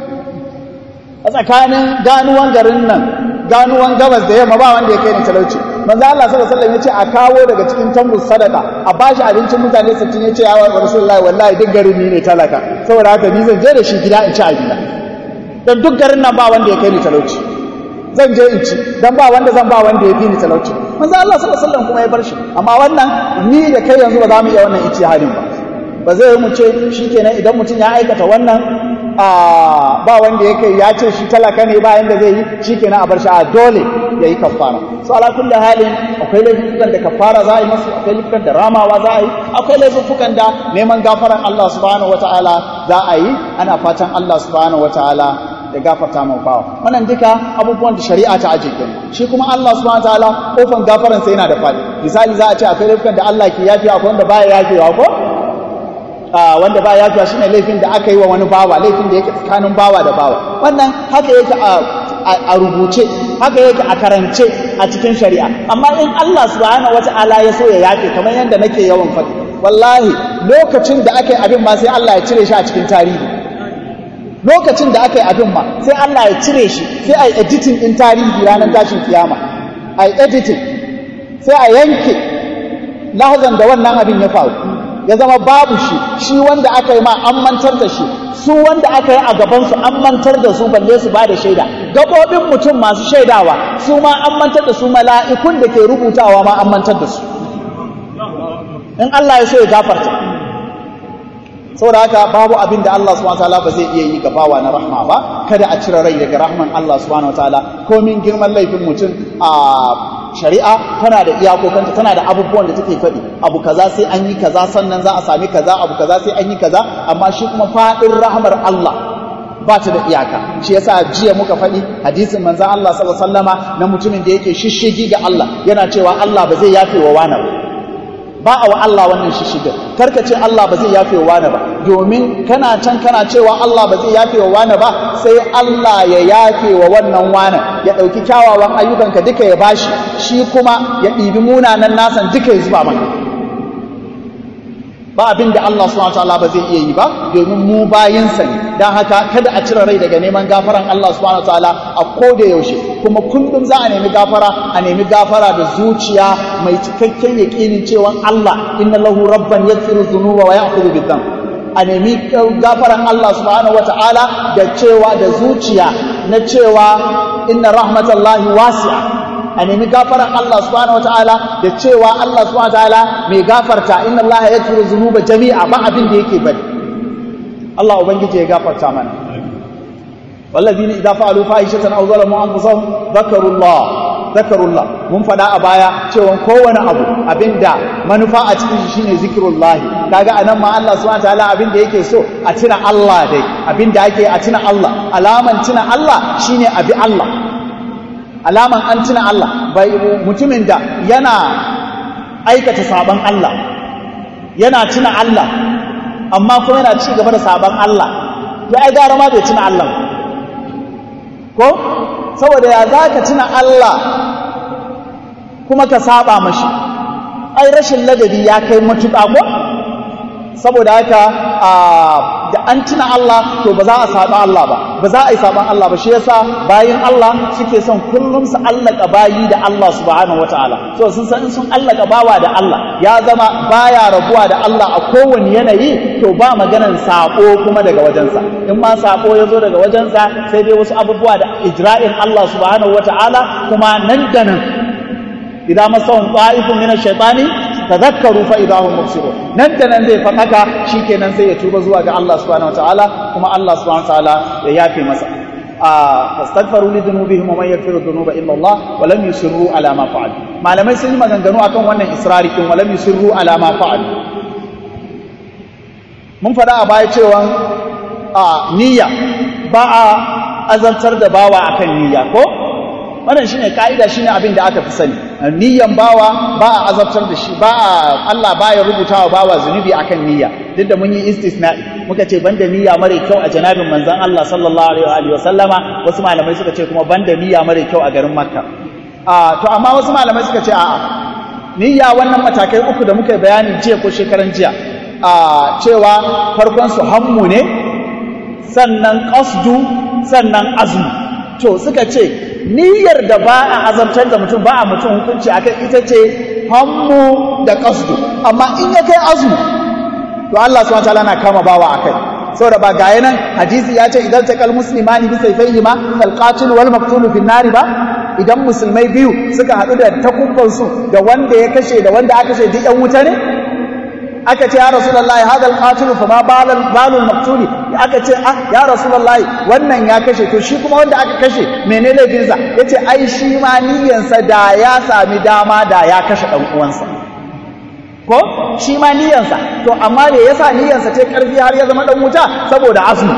a tsakanin ganuwan garin nan ganuwan gabas da yamma ba wanda ya kai ni talauci manzo Allah sallallahu alaihi wasallam yace a kawo daga cikin tambus sadaka a bashi abincin mutane 60 yace ya rasulullahi wallahi duk garin ni ne talaka saboda haka ni zan je da shi gida in ci a gida dan duk garin nan ba wanda ya kai ni talauci zan je in ci dan ba wanda zan ba wanda ya fi ni talauci manzo Allah sallallahu alaihi wasallam kuma ya bar shi amma wannan ni da kai yanzu ba za mu iya wannan ijtihadin ba ba zai mu ce shikenan idan mutum ya aikata wannan ba wanda ya kai ya ce shi talaka ne bayan da zai yi shikenan a bar shi a dole ya yi kafara so ala kulli halin akwai laifukan da kafara za a yi masu akwai laifukan da ramawa za a yi akwai laifukan da neman gafaran Allah subhanahu wataala za a yi ana fatan Allah subhanahu wataala ya gafarta mu bawa wannan duka abubuwan da shari'a ta aje kenan shi kuma Allah subhanahu wataala kofan gafaran sa yana da fadi misali za a ce akwai laifukan da Allah ke yafi akwai wanda baya yafewa ko wanda ba yafiya shine laifin da aka yi wa wani bawa laifin da yake tsakanin bawa da bawa wannan haka yake a rubuce haka yake a karance a cikin shari'a amma in Allah subhanahu wata'ala ya so ya yafe kamar yadda nake yawan faɗi wallahi lokacin da aka yi abin ma sai Allah ya cire shi a cikin tarihi lokacin da aka yi abin ma sai Allah ya cire shi sai a yi editing din tarihi ranar tashin kiyama a yi editing sai a yanke lahazan da wannan abin ya faru ya zama babu shi shi wanda aka yi ma an mantar da shi su wanda aka yi a gabansu an mantar da su balle su ba da shaida gabobin mutum masu shaidawa su ma an mantar da su mala'ikun da ke rubutawa ma an mantar da su in Allah ya so ya gafarta saboda haka babu abin da Allah subhanahu wataala ba zai iya yi ga bawa na rahma ba kada a cire rai daga rahman Allah subhanahu wataala komin girman laifin mutum a shari'a tana da iyakokanta tana da abubuwan da take faɗi abu kaza sai an yi kaza sannan za a sami kaza abu kaza sai an yi kaza amma shi kuma faɗin rahmar Allah ba ta da iyaka shi yasa jiya muka faɗi hadisin manzon Allah sallallahu alaihi wasallama na mutumin da yake shishigi ga Allah yana cewa Allah ba zai yafe wa wani ba ba a wa Allah wannan shishigin karka ce Allah ba zai yafe wa wani ba domin kana can kana cewa Allah ba zai yafe wa wani ba sai Allah ya yafe wa wannan wani ya ɗauki kyawawan ayyukanka duka ya bashi shi kuma ya ɗibi munanan nasan duka ya zuba maka ba abin da Allah subhanahu wataala ba zai iya yi ba domin mu bayinsa ne dan haka kada a cire rai daga neman gafaran Allah subhanahu wataala a koda yaushe kuma kullum za a nemi gafara a nemi gafara da zuciya mai cikakken yaƙinin cewa Allah inna lahu rabban yaghfiru dhunuba wa ya'khudhu bidhanb a nemi gafaran Allah subhanahu wataala da cewa da zuciya na cewa inna rahmatallahi wasi'a a nemi gafaran Allah subhanahu wataala da cewa Allah subhanahu wataala mai gafarta inna Allah yaghfiru dhunuba jami'a ba abin da yake bari Allah ubangiji ya gafarta mana والذين إذا فعلوا فاحشة أو ظلموا أنفسهم ذكروا الله ذكروا الله mun faɗa a baya cewa kowane abu abinda manufa a cikin shi shine zikrullahi kaga anan ma Allah subhanahu wataala abinda yake so a tuna Allah dai abinda ake a tuna Allah alaman tuna Allah shine abi Allah alaman an tuna Allah bai mutumin da yana aikata saban Allah yana tuna Allah amma kuma yana ci gaba da saban Allah ya ai gara ma bai tuna Allah ko saboda ya za ka tuna Allah kuma ka saba mashi ai rashin ladabi ya kai matuƙa ko saboda haka da an tuna Allah to ba za a saba Allah ba ba za a yi saban Allah ba shi yasa bayin Allah suke son kullum su allaka bayi da Allah subhanahu wataala so sun san sun allaka bawa da Allah ya zama baya rabuwa da Allah a kowane yanayi to ba maganan sako kuma daga wajensa in ma sako ya zo daga wajensa sai dai wasu abubuwa da ijra'in Allah subhanahu wataala kuma nan da nan idan masahum ta'ifun min ash-shaytani tadhakkaru fa idahum mubsirun nan da nan zai faɗaka shikenan sai ya tuba zuwa ga Allah subhanahu wataala kuma Allah subhanahu wataala ya yafe masa a fastaghfiru li dhunubihim wa man yaghfiru dhunuba illa Allah wa lam yusirru ala ma fa'alu malamai sun yi maganganu akan wannan israri din walam yusirru ala ma fa'al mun faɗa a baya cewa a niyya ba a azantar da bawa akan niyya ko wannan shine kaida shine abin da aka fi sani niyyan bawa ba a azabtar da shi ba a Allah baya rubutawa bawa zunubi akan niyya duk da mun yi istisna'i muka ce banda niyya mare kyau a janabin manzon Allah sallallahu alaihi wa sallama wasu malamai suka ce kuma banda niyya mare kyau a garin Makka a to amma wasu malamai suka ce a'a niyya wannan matakai uku da muka bayani jiya ko shekaran jiya a cewa farkon su hammu ne sannan qasdu sannan azmu to suka ce niyyar da ba a azabtar da mutum ba a mutum hukunci akan ita ce hammu da qasdu amma in ya kai azmu to Allah subhanahu wataala na kama bawa akai saboda ba gaya nan hadisi ya ce idan taqal muslimani bi sayfayhima fal qatil wal maqtul fi nari ba idan musulmai biyu suka haɗu da takubban su da wanda ya kashe da wanda aka kashe duk yan wuta ne aka ce ya rasulullahi hadal qatilu fa ma balal balul maqtuli aka ce ah ya rasulullahi wannan ya kashe to shi kuma wanda aka kashe menene laifinsa yace ai shi ma niyyansa da ya sami dama da ya kashe dan uwansa ko shi ma niyyansa to amma da yasa niyyansa ta karfi har ya zama dan wuta saboda azumi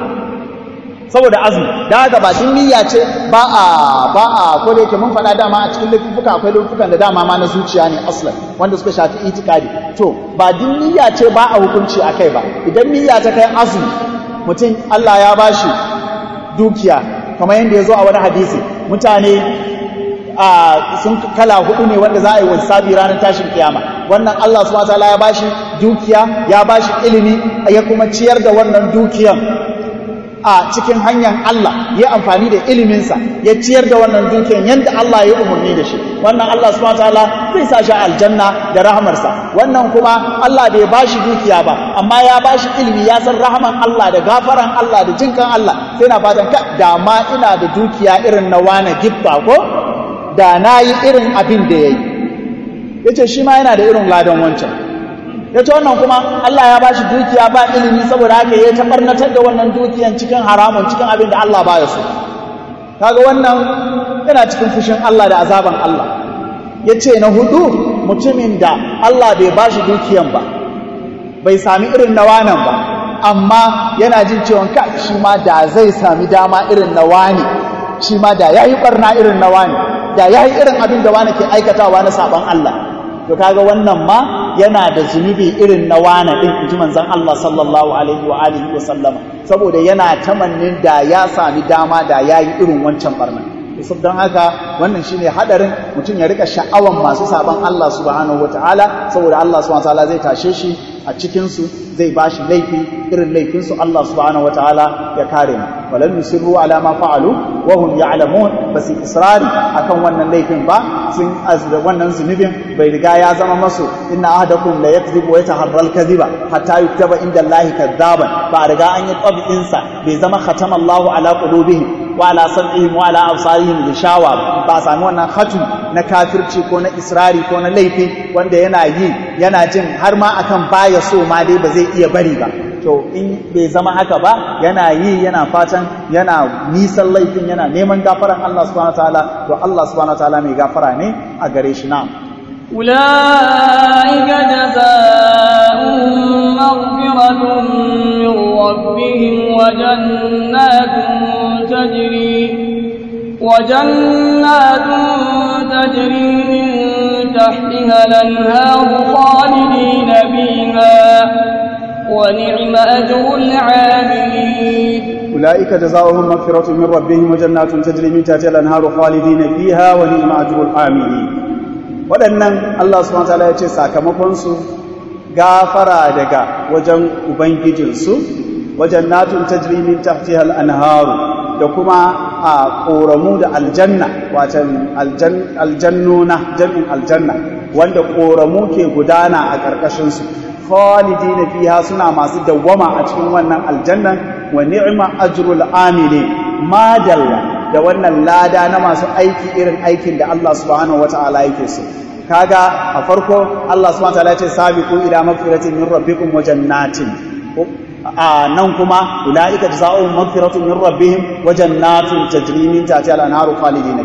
saboda azumi da haka ba din niyya ce ba a ba a ko da yake mun faɗa dama a cikin laifuka akwai laifukan da dama ma na zuciya ne aslan wanda suka shafi itikadi to ba din niyya ce ba a hukunci akai ba idan niyya ta kai azumi mutum Allah ya bashi dukiya kamar yadda ya zo a wani hadisi mutane a sun kala hudu ne wanda za a yi wasabi ranar tashin kiyama wannan Allah subhanahu wataala ya bashi dukiya ya bashi ilimi ya kuma ciyar da wannan dukiyan a cikin hanyar Allah ya amfani da iliminsa ya ciyar da wannan dukiyan yadda Allah ya umarni da shi wannan Allah subhanahu wataala zai sa shi aljanna da rahamarsa wannan kuma Allah bai bashi dukiya ba amma ya bashi ilimi ya san rahaman Allah da gafaran Allah da jinkan Allah sai na fatan ka da ma ina da dukiya irin na wane gibba ko da na yi irin abin da ya yi ya ce shi ma yana da irin ladan wancan ya ce wannan kuma Allah ya ba shi dukiya ba ilimi saboda haka ya ta barnatar da wannan dukiyan cikin haramun cikin abin da Allah ba ya so kaga wannan yana cikin fushin Allah da azaban Allah ya ce na hudu mutumin da Allah bai ba shi dukiyan ba bai sami irin na wanan ba amma yana jin cewa ka shi ma da zai sami dama irin na wani shi ma da ya yi barna irin na wani da ya yi irin abin da wani ke aikatawa na saban Allah to kaga wannan ma yana da zunubi irin na wani din inji manzon Allah sallallahu alaihi wa alihi wa sallama saboda yana tamannin da ya sami dama da ya yi irin wancan barna to don haka wannan shine hadarin mutum ya rika sha'awan masu saban Allah subhanahu wataala saboda Allah subhanahu wataala zai tashe shi a cikin su zai bashi laifi irin laifin su Allah subhanahu wataala ya kare mu walam yusirru ala ma fa'alu wa hum ya'lamun basi israri akan wannan laifin ba sun azda wannan zunubin bai riga ya zama masu inna ahadakum la yakdhibu wa yataharra al-kadhiba hatta yuktaba inda Allah kadhaban ba riga an yi tabi'in sa bai zama khatama Allahu ala qulubihim wa ala sam'ihim wa ala absarihim gishawa ba sami wannan hatu na kafirci ko na israri ko na laifi wanda yana yi yana jin har ma akan baya so ma dai ba zai iya bari ba to in bai zama haka ba yana yi yana fatan yana nisan laifin yana neman gafaran Allah subhanahu wataala to Allah subhanahu wataala mai gafara ne a gare shi na
أولئك جزاؤهم مغفرة من ربهم وجنات تجري وجنات تجري من تحتها الأنهار خالدين فيها ونعم أجر العاملين
أولئك جزاؤهم مغفرة من ربهم وجنات تجري من تحتها الأنهار خالدين فيها ونعم أجر العاملين waɗannan Allah subhanahu wataala ya ce sakamakonsu gafara daga wajen ubangijinsu wajen natun tajri min tahtiha al-anharu da kuma a ƙoramu da aljanna watan aljannuna jam'in aljanna wanda ƙoramu ke gudana a ƙarƙashinsu khalidina fiha suna masu dawwama a cikin wannan aljannan wa ni'ma ajrul amili madalla da wannan lada na masu aiki irin aikin da Allah subhanahu wata'ala yake so kaga a farko Allah subhanahu wata'ala ya ce sabiqu ila magfiratin min rabbikum wa jannatin a nan kuma ulaika jazaohum magfiratun min rabbihim wa jannatun tajri min tahtiha al-anharu khalidina fiha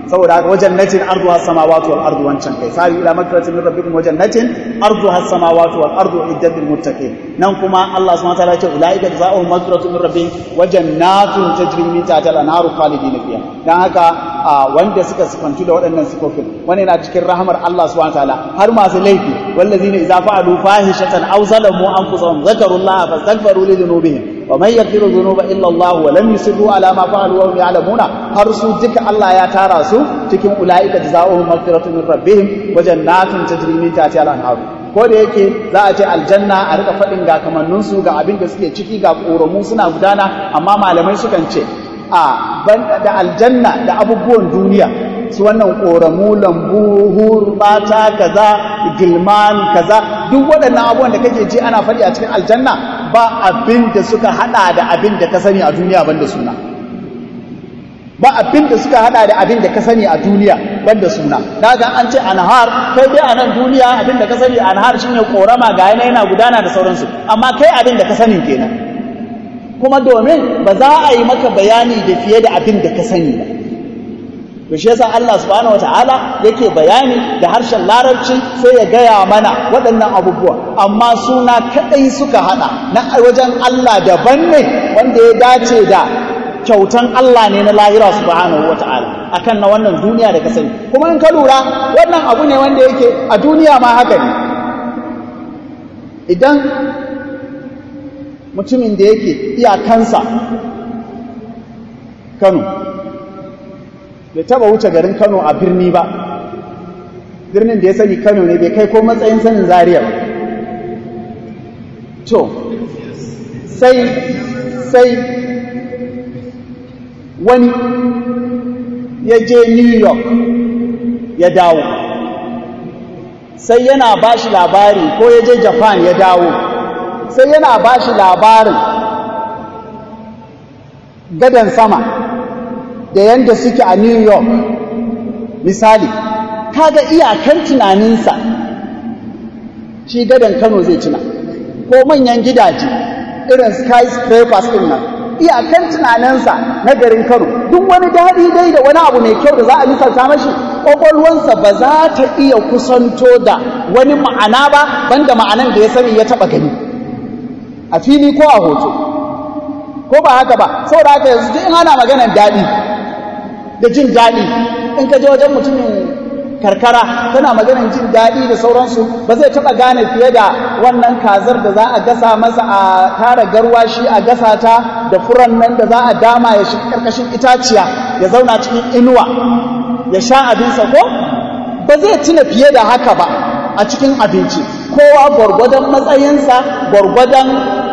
saboda haka wajen natin arduha samawati wal ardu wancan kai sari ila maghfiratin min rabbikum wajen natin arduha samawati wal ardu iddat lil muttaqin nan kuma Allah subhanahu wa ta'ala ya ce ulaika jazaohum maghfiratun min rabbihim wa jannatun tajri min tahtiha al-anharu khalidina fiha dan haka wanda suka sifantu da waɗannan sifofin wani yana cikin rahamar Allah subhanahu wa ta'ala har masu laifi wallazina idza fa'alu fahishatan aw zalamu anfusahum zakarullaha fastaghfiru li dhunubihim ومن يغفر الذنوب الا الله ولم يصروا على ما فعلوا وهم يعلمون har su duka Allah ya tara su cikin ulaika jazaohum maghfiratun min rabbihim wa jannatun tajri min tahtiha al-anhar ko da yake za a ce aljanna a rika fadin ga kamannin su ga abin da suke ciki ga koramu suna gudana amma malamai sukan ce a da aljanna da abubuwan duniya su wannan koramu lambu hurbata kaza gilman kaza duk waɗannan abubuwan da kake ji ana faɗi a cikin aljanna ba abin da suka hada da abin da ka sani a duniya banda suna ba abin da suka hada da abin da ka sani a duniya banda suna daga an ce anhar kai dai a nan duniya abin da ka sani anhar shine korama ga yana yana gudana da sauransu amma kai abin da ka sani kenan kuma domin ba za a yi maka bayani da fiye da abin da ka sani ba to shi yasa Allah subhanahu wataala yake bayani da harshen larabci sai ya gaya mana waɗannan abubuwa amma suna kadai suka hada na wajen Allah daban ne wanda ya dace da kyautan Allah ne na lahira subhanahu wataala akan na wannan duniya da ka sani kuma in ka lura wannan abu ne wanda yake a duniya ma haka ne idan mutumin da yake iyakansa Kano bai taba wuce garin Kano a birni ba birnin da ya sani Kano ne bai kai ko matsayin sanin Zaria to sai sai wani ya je New York ya dawo sai yana ba shi labari ko ya je Japan ya dawo sai yana ba shi labarin gadan sama da yanda suke a New York misali kaga iyakan tunaninsa shi gadan Kano zai tuna ko manyan gidaje irin skyscrapers din nan iyakan tunaninsa na garin Kano duk wani daɗi dai da wani abu mai kyau da za a misalta mashi ƙwaƙwalwansa ba za ta iya kusanto da wani ma'ana ba banda ma'anan da ya sani ya taɓa gani a fili ko a hoto ko ba haka ba saboda haka yanzu duk in ana maganar daɗi da jin daɗi in ka je wajen mutumin karkara tana maganar jin daɗi da sauransu ba zai taɓa gane fiye da wannan kazar da za a gasa masa a tara garwashi a gasa ta da furan nan da za a dama ya shiga ƙarƙashin itaciya ya zauna cikin inuwa ya sha abinsa ko ba zai tuna fiye da haka ba a cikin abinci kowa gwargwadon matsayinsa gwargwadon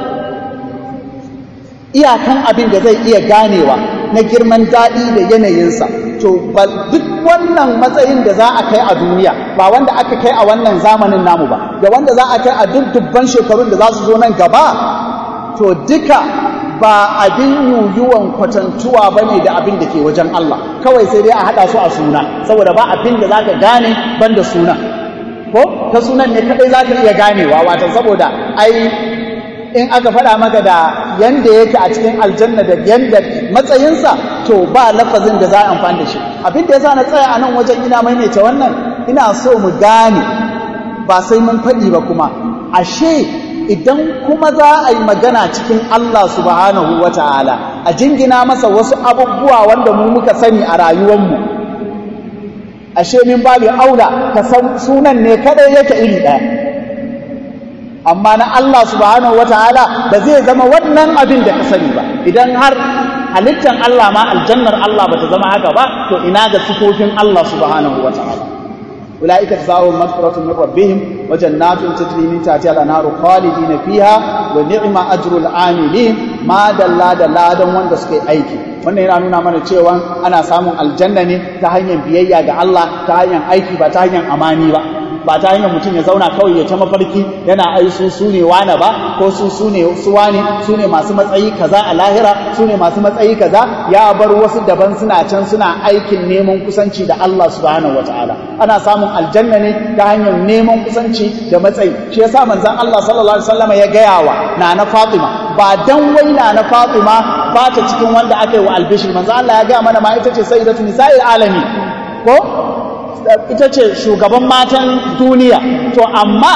iyakan abin da zai iya ganewa na girman daɗi da yanayinsa to duk wannan matsayin da za a kai a duniya ba wanda aka kai a wannan zamanin namu ba da wanda za a kai a duk dubban shekarun da za su zo nan gaba to duka ba abin yuyuwan kwatantuwa ba ne da abin da ke wajen Allah kawai sai dai a haɗa su a suna saboda ba abin da za ka gane ban da suna ko ta sunan ne kaɗai za ka iya ganewa watan saboda ai in aka faɗa maka da yanda yake a cikin aljanna da yanda matsayinsa to ba lafazin da za a amfani da shi abin da ya sa na tsaya a nan wajen ina maimaita wannan ina so mu gane ba sai mun faɗi ba kuma ashe idan kuma za a yi magana cikin Allah subhanahu wa ta'ala a jingina masa wasu abubuwa wanda mu muka sani a rayuwanmu ashe min babu aula ka san sunan ne kadai yake iri ɗaya amma na Allah subhanahu wataala ba zai zama wannan abin da ka sani ba idan har halittan Allah ma aljannar Allah bata zama haka ba to ina ga sifofin Allah subhanahu wataala ulaika jazaohum maghfiratun min rabbihim wa jannatun tajri min tahtiha al-anharu khalidina fiha wa ni'ma ajrul amilin ma dalla da ladan wanda suka yi aiki wannan yana nuna mana cewa ana samun aljanna ne ta hanyar biyayya ga Allah ta hanyar aiki ba ta hanyar amani ba ba ta hanyar mutum ya zauna kawai ya ta mafarki yana ai su su ne wane ba ko su su ne su wane su ne masu matsayi kaza a lahira su ne masu matsayi kaza ya bar wasu daban suna can suna aikin neman kusanci da Allah subhanahu wataala ana samun aljanna ne ta hanyar neman kusanci da matsayi shi yasa manzon Allah sallallahu alaihi wasallam ya gaya wa nana Fatima ba dan wai nana Fatima ba ta cikin wanda aka yi wa albishir manzon Allah ya gaya mana ma ita ce sayyidatu nisa'il alamin ko ita ce shugaban matan duniya to amma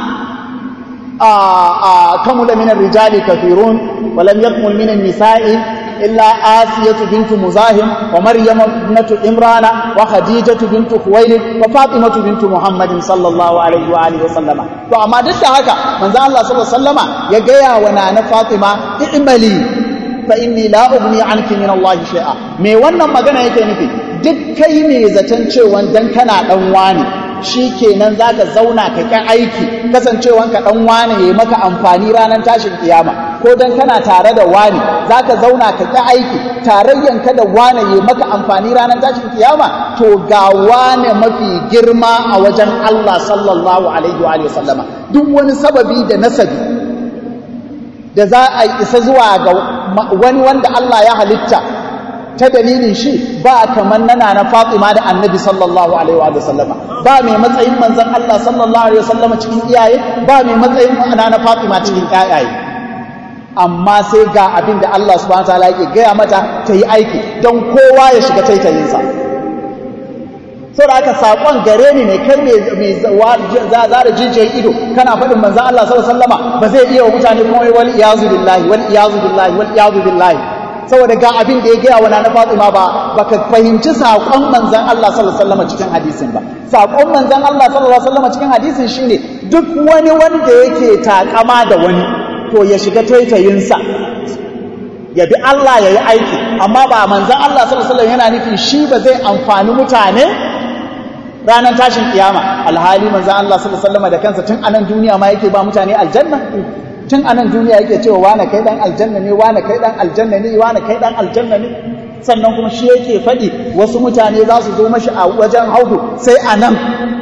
a kamula minan rijali kafirun walam yakmul minan nisa'i illa asiyatu bintu muzahim wa maryam ibnatu imrana wa khadijatu bintu khuwailid wa fatimatu bintu muhammadin sallallahu alaihi wa alihi wa sallama to amma duk da haka manzo Allah sallallahu alaihi wa sallama ya gaya wa nana fatima i'mali fa inni la ugni anki min Allah shay'a me wannan magana yake nufi duk kai ne zaton cewa dan kana dan wani shikenan zaka zauna ka ki aiki kasancewan ka dan wani yayi maka amfani ranar tashin kiyama ko dan kana tare da wani zaka zauna ka ki aiki tarayyan ka da wani yayi maka amfani ranar tashin kiyama to ga wani mafi girma a wajen Allah sallallahu alaihi wa sallama duk wani sababi da nasabi da za a isa zuwa ga wani wanda Allah ya halitta ta dalilin shi ba kamar nana na Fatima da Annabi sallallahu alaihi wa sallama ba mai matsayin manzon Allah sallallahu alaihi wa sallama cikin iyaye ba mai matsayin nana na Fatima cikin iyaye amma sai ga abin da Allah subhanahu wataala yake gaya mata ta yi aiki don kowa ya shiga taitayinsa saboda haka sakon gare ni ne kai mai zara jijiyar ido kana faɗin manzan Allah sallallahu alaihi wasallama ba zai iya wa mutane kuma wal iyazu billahi wal iyazu billahi wal iyazu billahi saboda ga abin da ya gaya wa na Fatima ba baka fahimci sakon manzan Allah sallallahu alaihi wasallama cikin hadisin ba sakon manzan Allah sallallahu alaihi wasallama cikin hadisin shine duk wani wanda yake takama da wani to ya shiga taitayinsa ya bi Allah ya yi aiki amma ba manzan Allah sallallahu alaihi wasallam yana nufin shi ba zai amfani mutane ranar tashin kiyama alhali manzan Allah sallallahu alaihi wasallam da kansa tun anan duniya ma yake ba mutane aljanna tun anan duniya yake cewa wane kai dan aljanna ne wane kai dan aljanna ne wane kai dan aljanna ne sannan kuma shi yake faɗi wasu mutane za su zo mashi a wajen haudu sai anan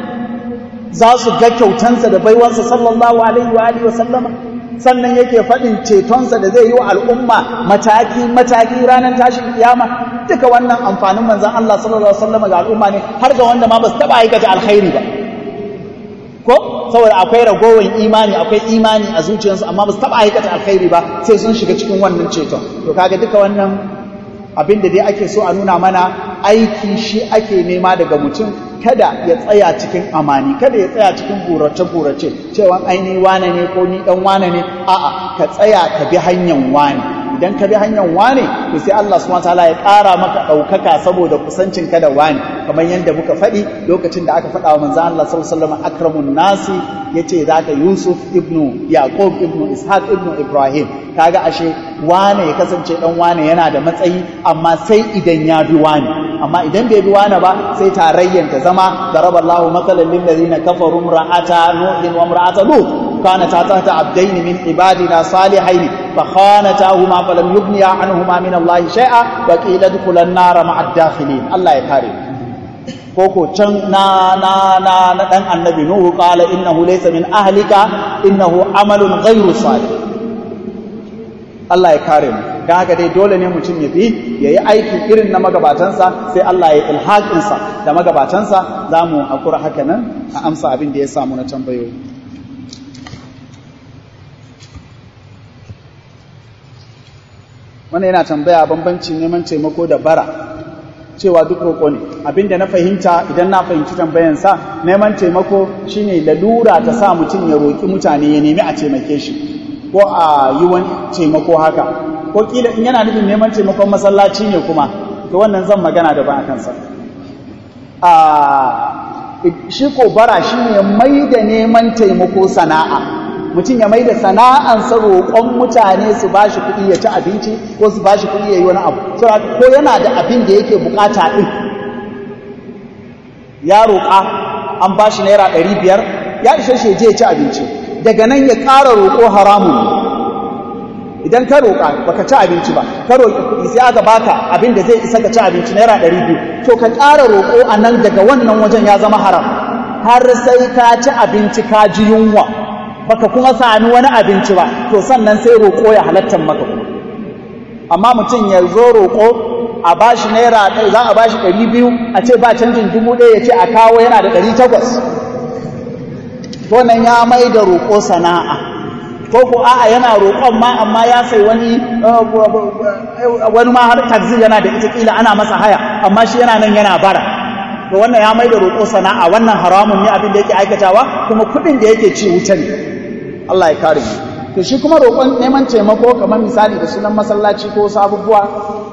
za su ga kyautansa da baiwansa sallallahu alaihi wa alihi wa sallama sannan yake faɗin cetonsa da zai yi wa al'umma mataki-mataki ranar tashin kiyama duka wannan amfanin manzan Allah sallallahu Alaihi wasallam ga al'umma ne har ga wanda ma ba su taɓa aikata alkhairi ba ko saboda akwai ragowar imani akwai imani a zuciyarsu amma ba su taɓa aikata alkhairi ba sai sun shiga cikin wannan ceton to kaga duka wannan abin da dai ake so a nuna mana aiki shi ake nema daga mutum kada ya tsaya cikin amani kada ya tsaya cikin burace-burace cewa aini wane ne ko ni dan wane ne a'a ka tsaya ka bi hanyar wane idan ka bi hanyar wane to sai Allah subhanahu wataala ya ƙara maka ɗaukaka saboda kusancin ka da wane kamar yadda muka faɗi lokacin da aka faɗa wa manzon Allah sallallahu alaihi wasallam akramun nasi yace zaka Yusuf ibnu Yaqub ibnu Ishaq ibnu Ibrahim kaga ashe wane ya kasance dan wane yana da matsayi amma sai idan ya bi wane amma idan bai bi wane ba sai tarayyan ta zama daraballahu mathalan lil ladina kafaru imra'ata nuhin wa imra'ata lut كانتا تحت عبدين من عبادنا صالحين فخانتاهما فلم يغنيا عنهما من الله شيئا وقيل ادخلا النار مع الداخلين الله يكرم koko can na na na na dan annabi nuhu qala innahu laysa min ahlika innahu amalun ghayru salih Allah ya kare mu dan haka dai dole ne mutum ya bi yayi aiki irin na magabatansa sai Allah ya ilhaqin sa da magabatansa zamu hakura haka nan a amsa abin da ya samu na tambayoyi wannan yana tambaya bambancin neman taimako da bara cewa duk roƙo ne abinda na fahimta idan na fahimci tambayansa neman taimako shine lalura ta sa mutum ya roƙi mutane ya nemi a taimake shi ko a yi wani taimako haka ko kila in yana nufin neman taimakon masallaci ne kuma to wannan zan magana da ba a kansa shi ko bara shine mai da neman taimako sana'a mutum ya mai da sana'ansa roƙon mutane su ba shi kuɗi ya ci abinci ko su ba shi kuɗi ya yi wani abu ko yana da abin da yake bukata ɗin ya roƙa an ba shi naira ɗari biyar ya ishe shi je ya ci abinci daga nan ya ƙara roƙo haramun idan ka roƙa baka ci abinci ba ka roƙi kuɗi sai aka baka abin da zai isa ka ci abinci naira ɗari biyu to ka ƙara roƙo a nan daga wannan wajen ya zama haram har sai ka ci abinci ka ji yunwa baka kuma sami wani abinci ba to sannan sai roƙo ya halatta maka kuma amma mutum ya zo roƙo a bashi naira za a bashi ɗari biyu a ce ba canjin dubu ɗaya ya ce a kawo yana da ɗari takwas to nan ya mai da roƙo sana'a ko ko a'a yana roƙon ma amma ya sai wani wani ma har taxi yana da ita kila ana masa haya amma shi yana nan yana bara to wannan ya mai da roƙo sana'a wannan haramun ne abin da yake aikatawa kuma kuɗin da yake ci wuta ne Allah ya kare mu to shi kuma roƙon neman taimako kamar misali da sunan masallaci ko sabubuwa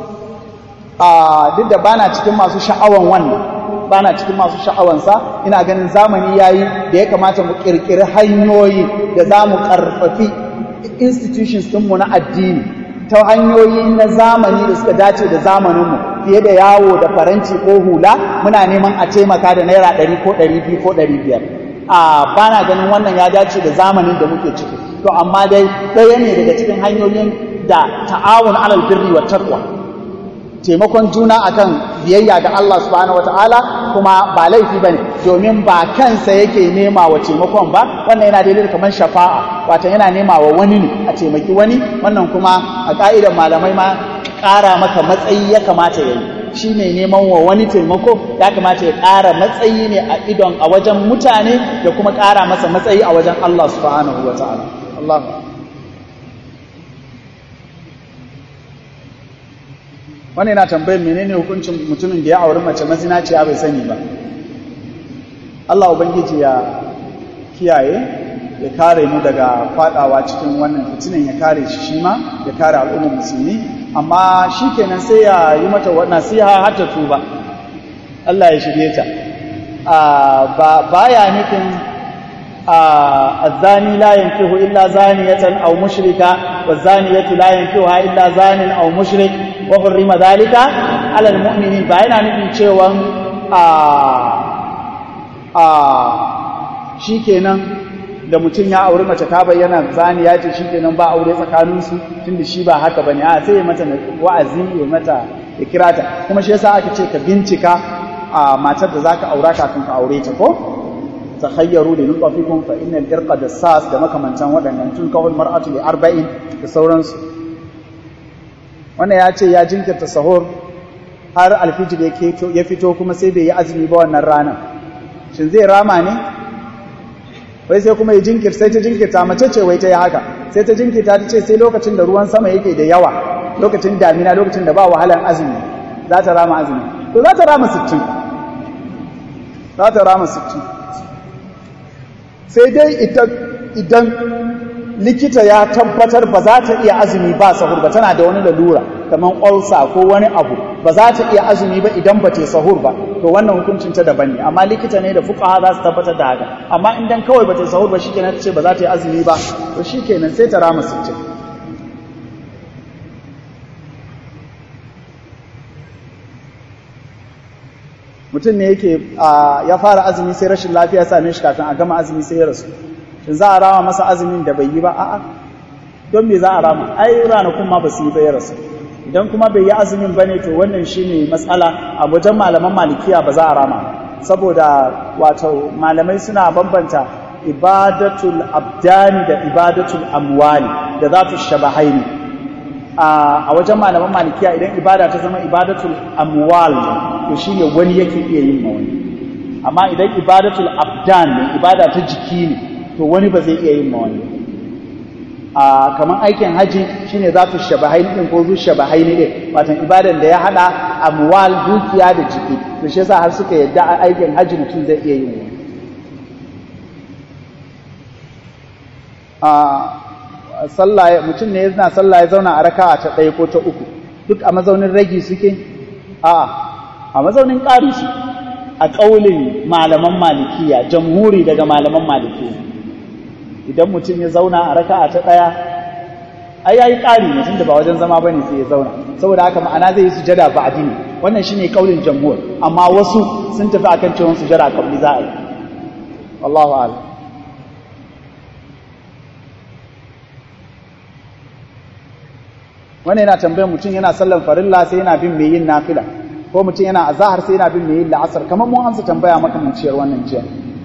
a duk da bana cikin masu sha'awan wannan bana cikin masu sha'awansa ina ganin zamani yayi da ya kamata mu kirkiri hanyoyi da za mu karfafi institutions ɗinmu na addini ta hanyoyi na zamani da suka dace da zamaninmu fiye da yawo da faranci ko hula muna neman a taimaka da naira ɗari ko ɗari biyu ko ɗari biyar a bana ganin wannan ya dace da zamanin da muke ciki to amma dai ɗaya ne daga cikin hanyoyin da ta'awun alal birri wa taqwa taimakon juna akan biyayya ga Allah subhanahu wataala kuma ba laifi bane domin ba kansa yake nema wa taimakon ba wannan yana daidai kamar shafa'a wato yana nema wa wani ne a taimaki wani wannan kuma a ka'idar malamai ma ƙara maka matsayi ya kamata ya yi shi ne neman wa wani taimako ya kamata ya ƙara matsayi ne a idon a wajen mutane da kuma ƙara masa matsayi a wajen Allah subhanahu wataala Allah wani yana tambayar menene hukuncin mutumin da ya auri mace mazinaciya bai sani ba Allah ubangiji ya kiyaye ya kare mu daga fadawa cikin wannan fitinin ya kare shi shi ma ya kare al'ummar musulmi amma shi kenan sai ya yi mata nasiha har ta tuba Allah ya shirye ta ba baya nufin الزاني لا ينكح إلا زانية أو مشركة والزانية لا ينكحها إلا زان أو مشرك وحرم ذلك على المؤمنين باين nufin cewa a shikenan da mutum ya auri mace ta bayyana zaniya ce shikenan ba aure tsakaninsu tunda shi ba haka bane a sai ya mata wa'azi ya mata ya kira ta kuma shi yasa aka ce ka bincika a matar da zaka aura kafin ka aure ta ko takhayyaru li nutfikum fa innal irqa dassas da makamantan waɗannan tun kawul mar'atu li arba'in da sauransu wannan ya ce ya jinkirta sahur har alfijir ya fito kuma sai bai yi azumi ba wannan ranar shin zai rama ne wai sai kuma ya jinkirta sai ta jinkirta mace ce wai ta yi haka sai ta jinkirta ta ce sai lokacin da ruwan sama yake da yawa lokacin damina lokacin da ba wahalar azumi za ta rama azumi to za ta rama 60 za ta rama 60 sai dai idan likita ya tabbatar ba za ta iya azumi ba sahur ba tana da wani lalura kamar ulcer ko wani abu ba za ta iya azumi ba idan ba ta sahur ba to wannan hukuncin ta daban ne amma likita ne da fuqaha za su tabbatar da haka amma idan kawai ba ta sahur ba shikenan ta ce ba za ta yi azumi ba to shikenan sai ta rama sittin. mutum ne yake ya fara azumi sai rashin lafiya same shi kafin a gama azumi sai ya rasu shin za a rama masa azumin da bai yi ba a'a don me za a rama ai ranakun ma ba su yi ba ya rasu idan kuma bai yi azumin bane to wannan shine matsala a wajen malaman malikiya ba za a rama saboda wato malamai suna bambanta ibadatul abdani da ibadatul amwali da za su shabahaini a wajen malaman malikiya idan ibada ta zama ibadatul amwal to shine wani yake iya yin ma wani amma idan ibadatul abdan ne ibada ta jiki ne to wani ba zai iya yin ma wani a kamar aikin haji shine za su shabahaini din ko zu shabahaini din wato ibadan da ya hada amwal dukiya da jiki to shi yasa har suka yadda aikin haji mutum zai iya yin wani a sallah mutum ne yana sallah ya zauna a raka'a ta ɗaya ko ta uku duk a mazaunin ragi suke a a mazaunin ƙari su a ƙaulin malaman malikiya jamhuri daga malaman malikiya idan mutum ya zauna a raka'a ta ɗaya ai yayi ƙari mutum da ba wajen zama bane sai ya zauna saboda haka ma'ana zai yi sujada ba addini wannan shine ƙaulin jamhur amma wasu sun tafi akan cewa sujada kabli za a yi wallahu a'lam wani yana tambayar mutum yana sallan farilla sai yana bin mai yin nafila ko mutum yana azahar sai yana bin mai yin la'asar kamar mun amsa tambaya makamanciyar wannan jiya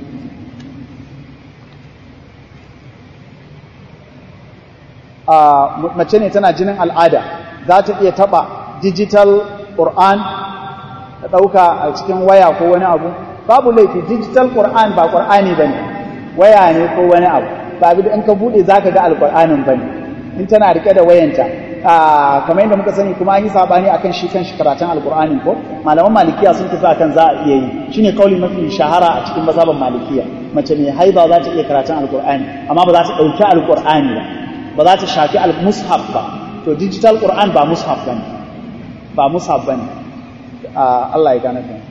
mace ne tana jinin al'ada za ta iya taba digital Qur'an ta ɗauka a cikin waya ko wani abu babu laifi digital Qur'an ba Qur'ani bane waya ne ko wani abu ba in ka bude zaka ga alqur'anin bane in tana rike da wayanta kamar yadda muka sani kuma an yi sabani akan shi kan shi karatun alqur'ani ko malaman malikiya sun tafi akan za a iya yi shine kauli mafi shahara a cikin mazhaban malikiya mace mai haiba za ta iya karatun alqur'ani amma ba za ta dauki alqur'ani ba ba za ta shafi al-mushaf ba to digital qur'an ba mushaf bane ba mushaf bane Allah ya gane ka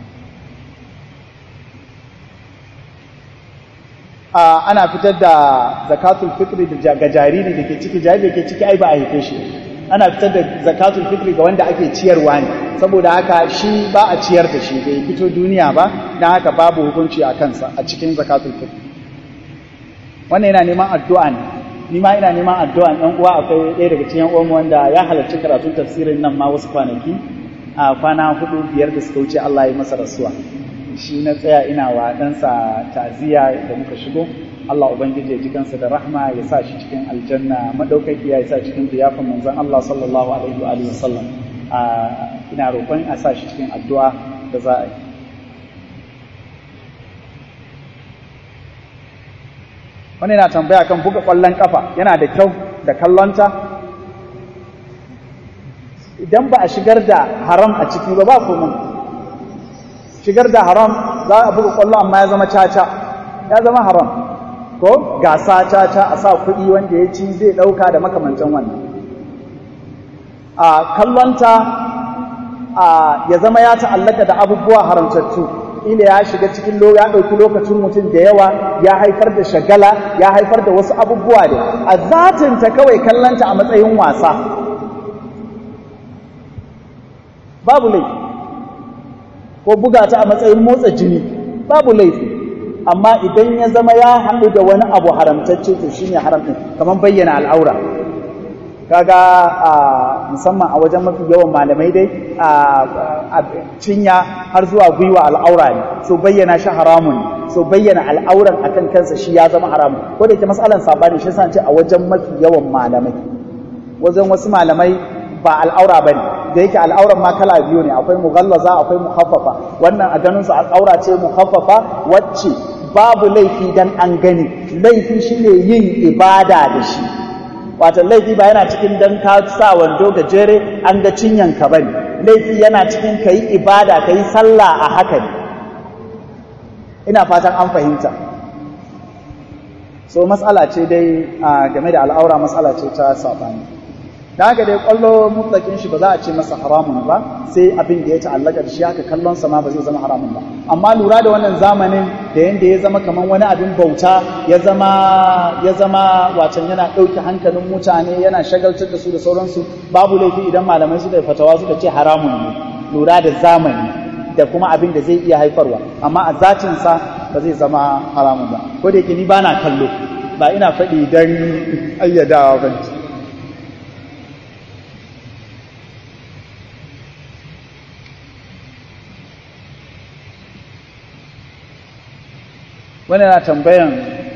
ana fitar da zakatul fitri ga jariri da ke ciki jariri da ke ciki ai ba a haife shi ana fitar da zakatul fitri ga wanda ake ciyarwa ne saboda haka shi ba a ciyar da shi bai fito duniya ba don haka babu hukunci a kansa a cikin zakatul fitri wannan yana neman addu'a ne ni ma ina neman addu'a ɗan uwa akwai ɗaya daga cikin uwanmu wanda ya halarci karatun tafsirin nan ma wasu kwanaki a kwana hudu biyar da suka wuce Allah ya masa rasuwa shi na tsaya ina wa ɗansa taziya da muka shigo Allah Ubangiji ya ji kansa da rahma ya sa shi cikin aljanna madaukakiya ya sa cikin ziyafin manzon Allah sallallahu alaihi wa alihi wasallam ina roƙon a sa shi cikin addu'a da za a yi wani na tambaya kan buga ƙwallon ƙafa yana da kyau da kallonta idan ba a shigar da haram a ciki ba ba komai shigar da haram za a buga kwallo amma ya zama caca ya zama haram ko gasa caca a sa kuɗi wanda ya ci zai ɗauka da makamancin wannan a kallonta a ya zama ya ta'allaka da abubuwa haramtattu ila ya shiga cikin lo ya ɗauki lokacin mutum da yawa ya haifar da shagala ya haifar da wasu abubuwa da a zatinta kawai kallonta a matsayin wasa babu laifi ko buga ta a matsayin motsa jini babu laifi amma idan ya zama ya haɗu da wani abu haramtacce to shine haram ɗin kamar bayyana al'aura kaga a musamman a wajen mafi yawan malamai dai a cinya har zuwa gwiwa al'aura ne so bayyana shi haramun ne so bayyana al'auran akan kansa shi ya zama haramun ko da yake masalan sabani shi ce a wajen mafi yawan malamai wajen wasu malamai ba al'aura bane da yake al'auran ma kala biyu ne akwai mughallaza akwai mukhaffafa wannan a ganin su al'aura ce mukhaffafa wacce babu laifi dan an gani laifi shine yin ibada da shi wato laifi ba yana cikin dan ka sa wando gajere an ga cinyan ka bane laifi yana cikin kayi ibada kayi sallah a haka ne ina fatan an fahimta so matsala ce dai game da al'aura matsala ce ta sabani da haka dai kwallo mutlakin shi ba za a ce masa haramun ba sai abin da ya ta'allaka da shi haka kallon sa ma ba zai zama haramun ba amma lura da wannan zamanin da yanda ya zama kaman wani abin bauta ya zama ya zama wacan yana ɗauke hankalin mutane yana shagaltar da su da sauransu babu laifi idan malamai suka fatawa suka ce haramun ne lura da zamani da kuma abin da zai iya haifarwa amma a zatin sa ba zai zama haramun ba ko da yake ni bana kallo ba ina faɗi dan ayyadawa ba wani na tambayan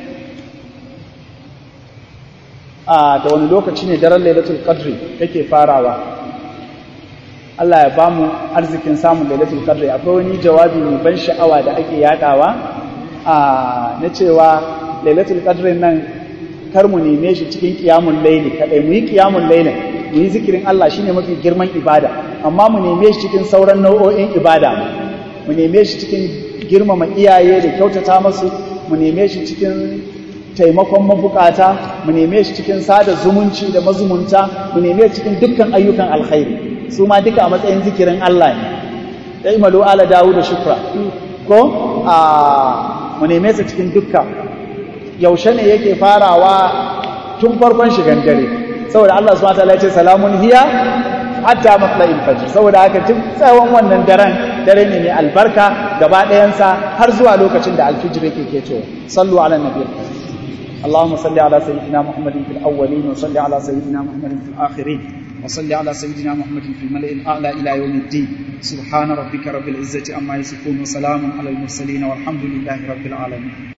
a da wani lokaci ne daren lailatul qadri yake farawa Allah ya bamu arzikin samun lailatul qadri akwai wani jawabi mai ban sha'awa da ake yadawa a na cewa lailatul qadri nan kar mu neme shi cikin qiyamul layli kadai mu yi qiyamul layli mu yi zikirin Allah shine mafi girman ibada amma mu neme shi cikin sauran nau'o'in ibada mu neme shi cikin girmama iyaye da kyautata masu mu neme shi cikin taimakon mabukata mu neme shi cikin sada zumunci da mazumunta mu neme shi cikin dukkan ayyukan alkhairi su ma duka a matsayin zikirin Allah ne ya imalu ala dawo da shukra ko a mu neme su cikin dukkan yaushe ne yake farawa tun farkon shigan dare saboda Allah subhanahu wa ta'ala ya ce salamun hiya hatta matla'il fajr saboda haka tun tsawon wannan daren dare ne mai albarka gaba ɗayansa har zuwa lokacin da alfijir yake keto sallu ala nabi اللهم صل على سيدنا محمد في الأولين وصل على سيدنا محمد في الآخرين وصل على سيدنا محمد في الملئ الأعلى إلى يوم الدين سبحان ربك رب العزة عما يصفون وسلام على المرسلين والحمد لله رب العالمين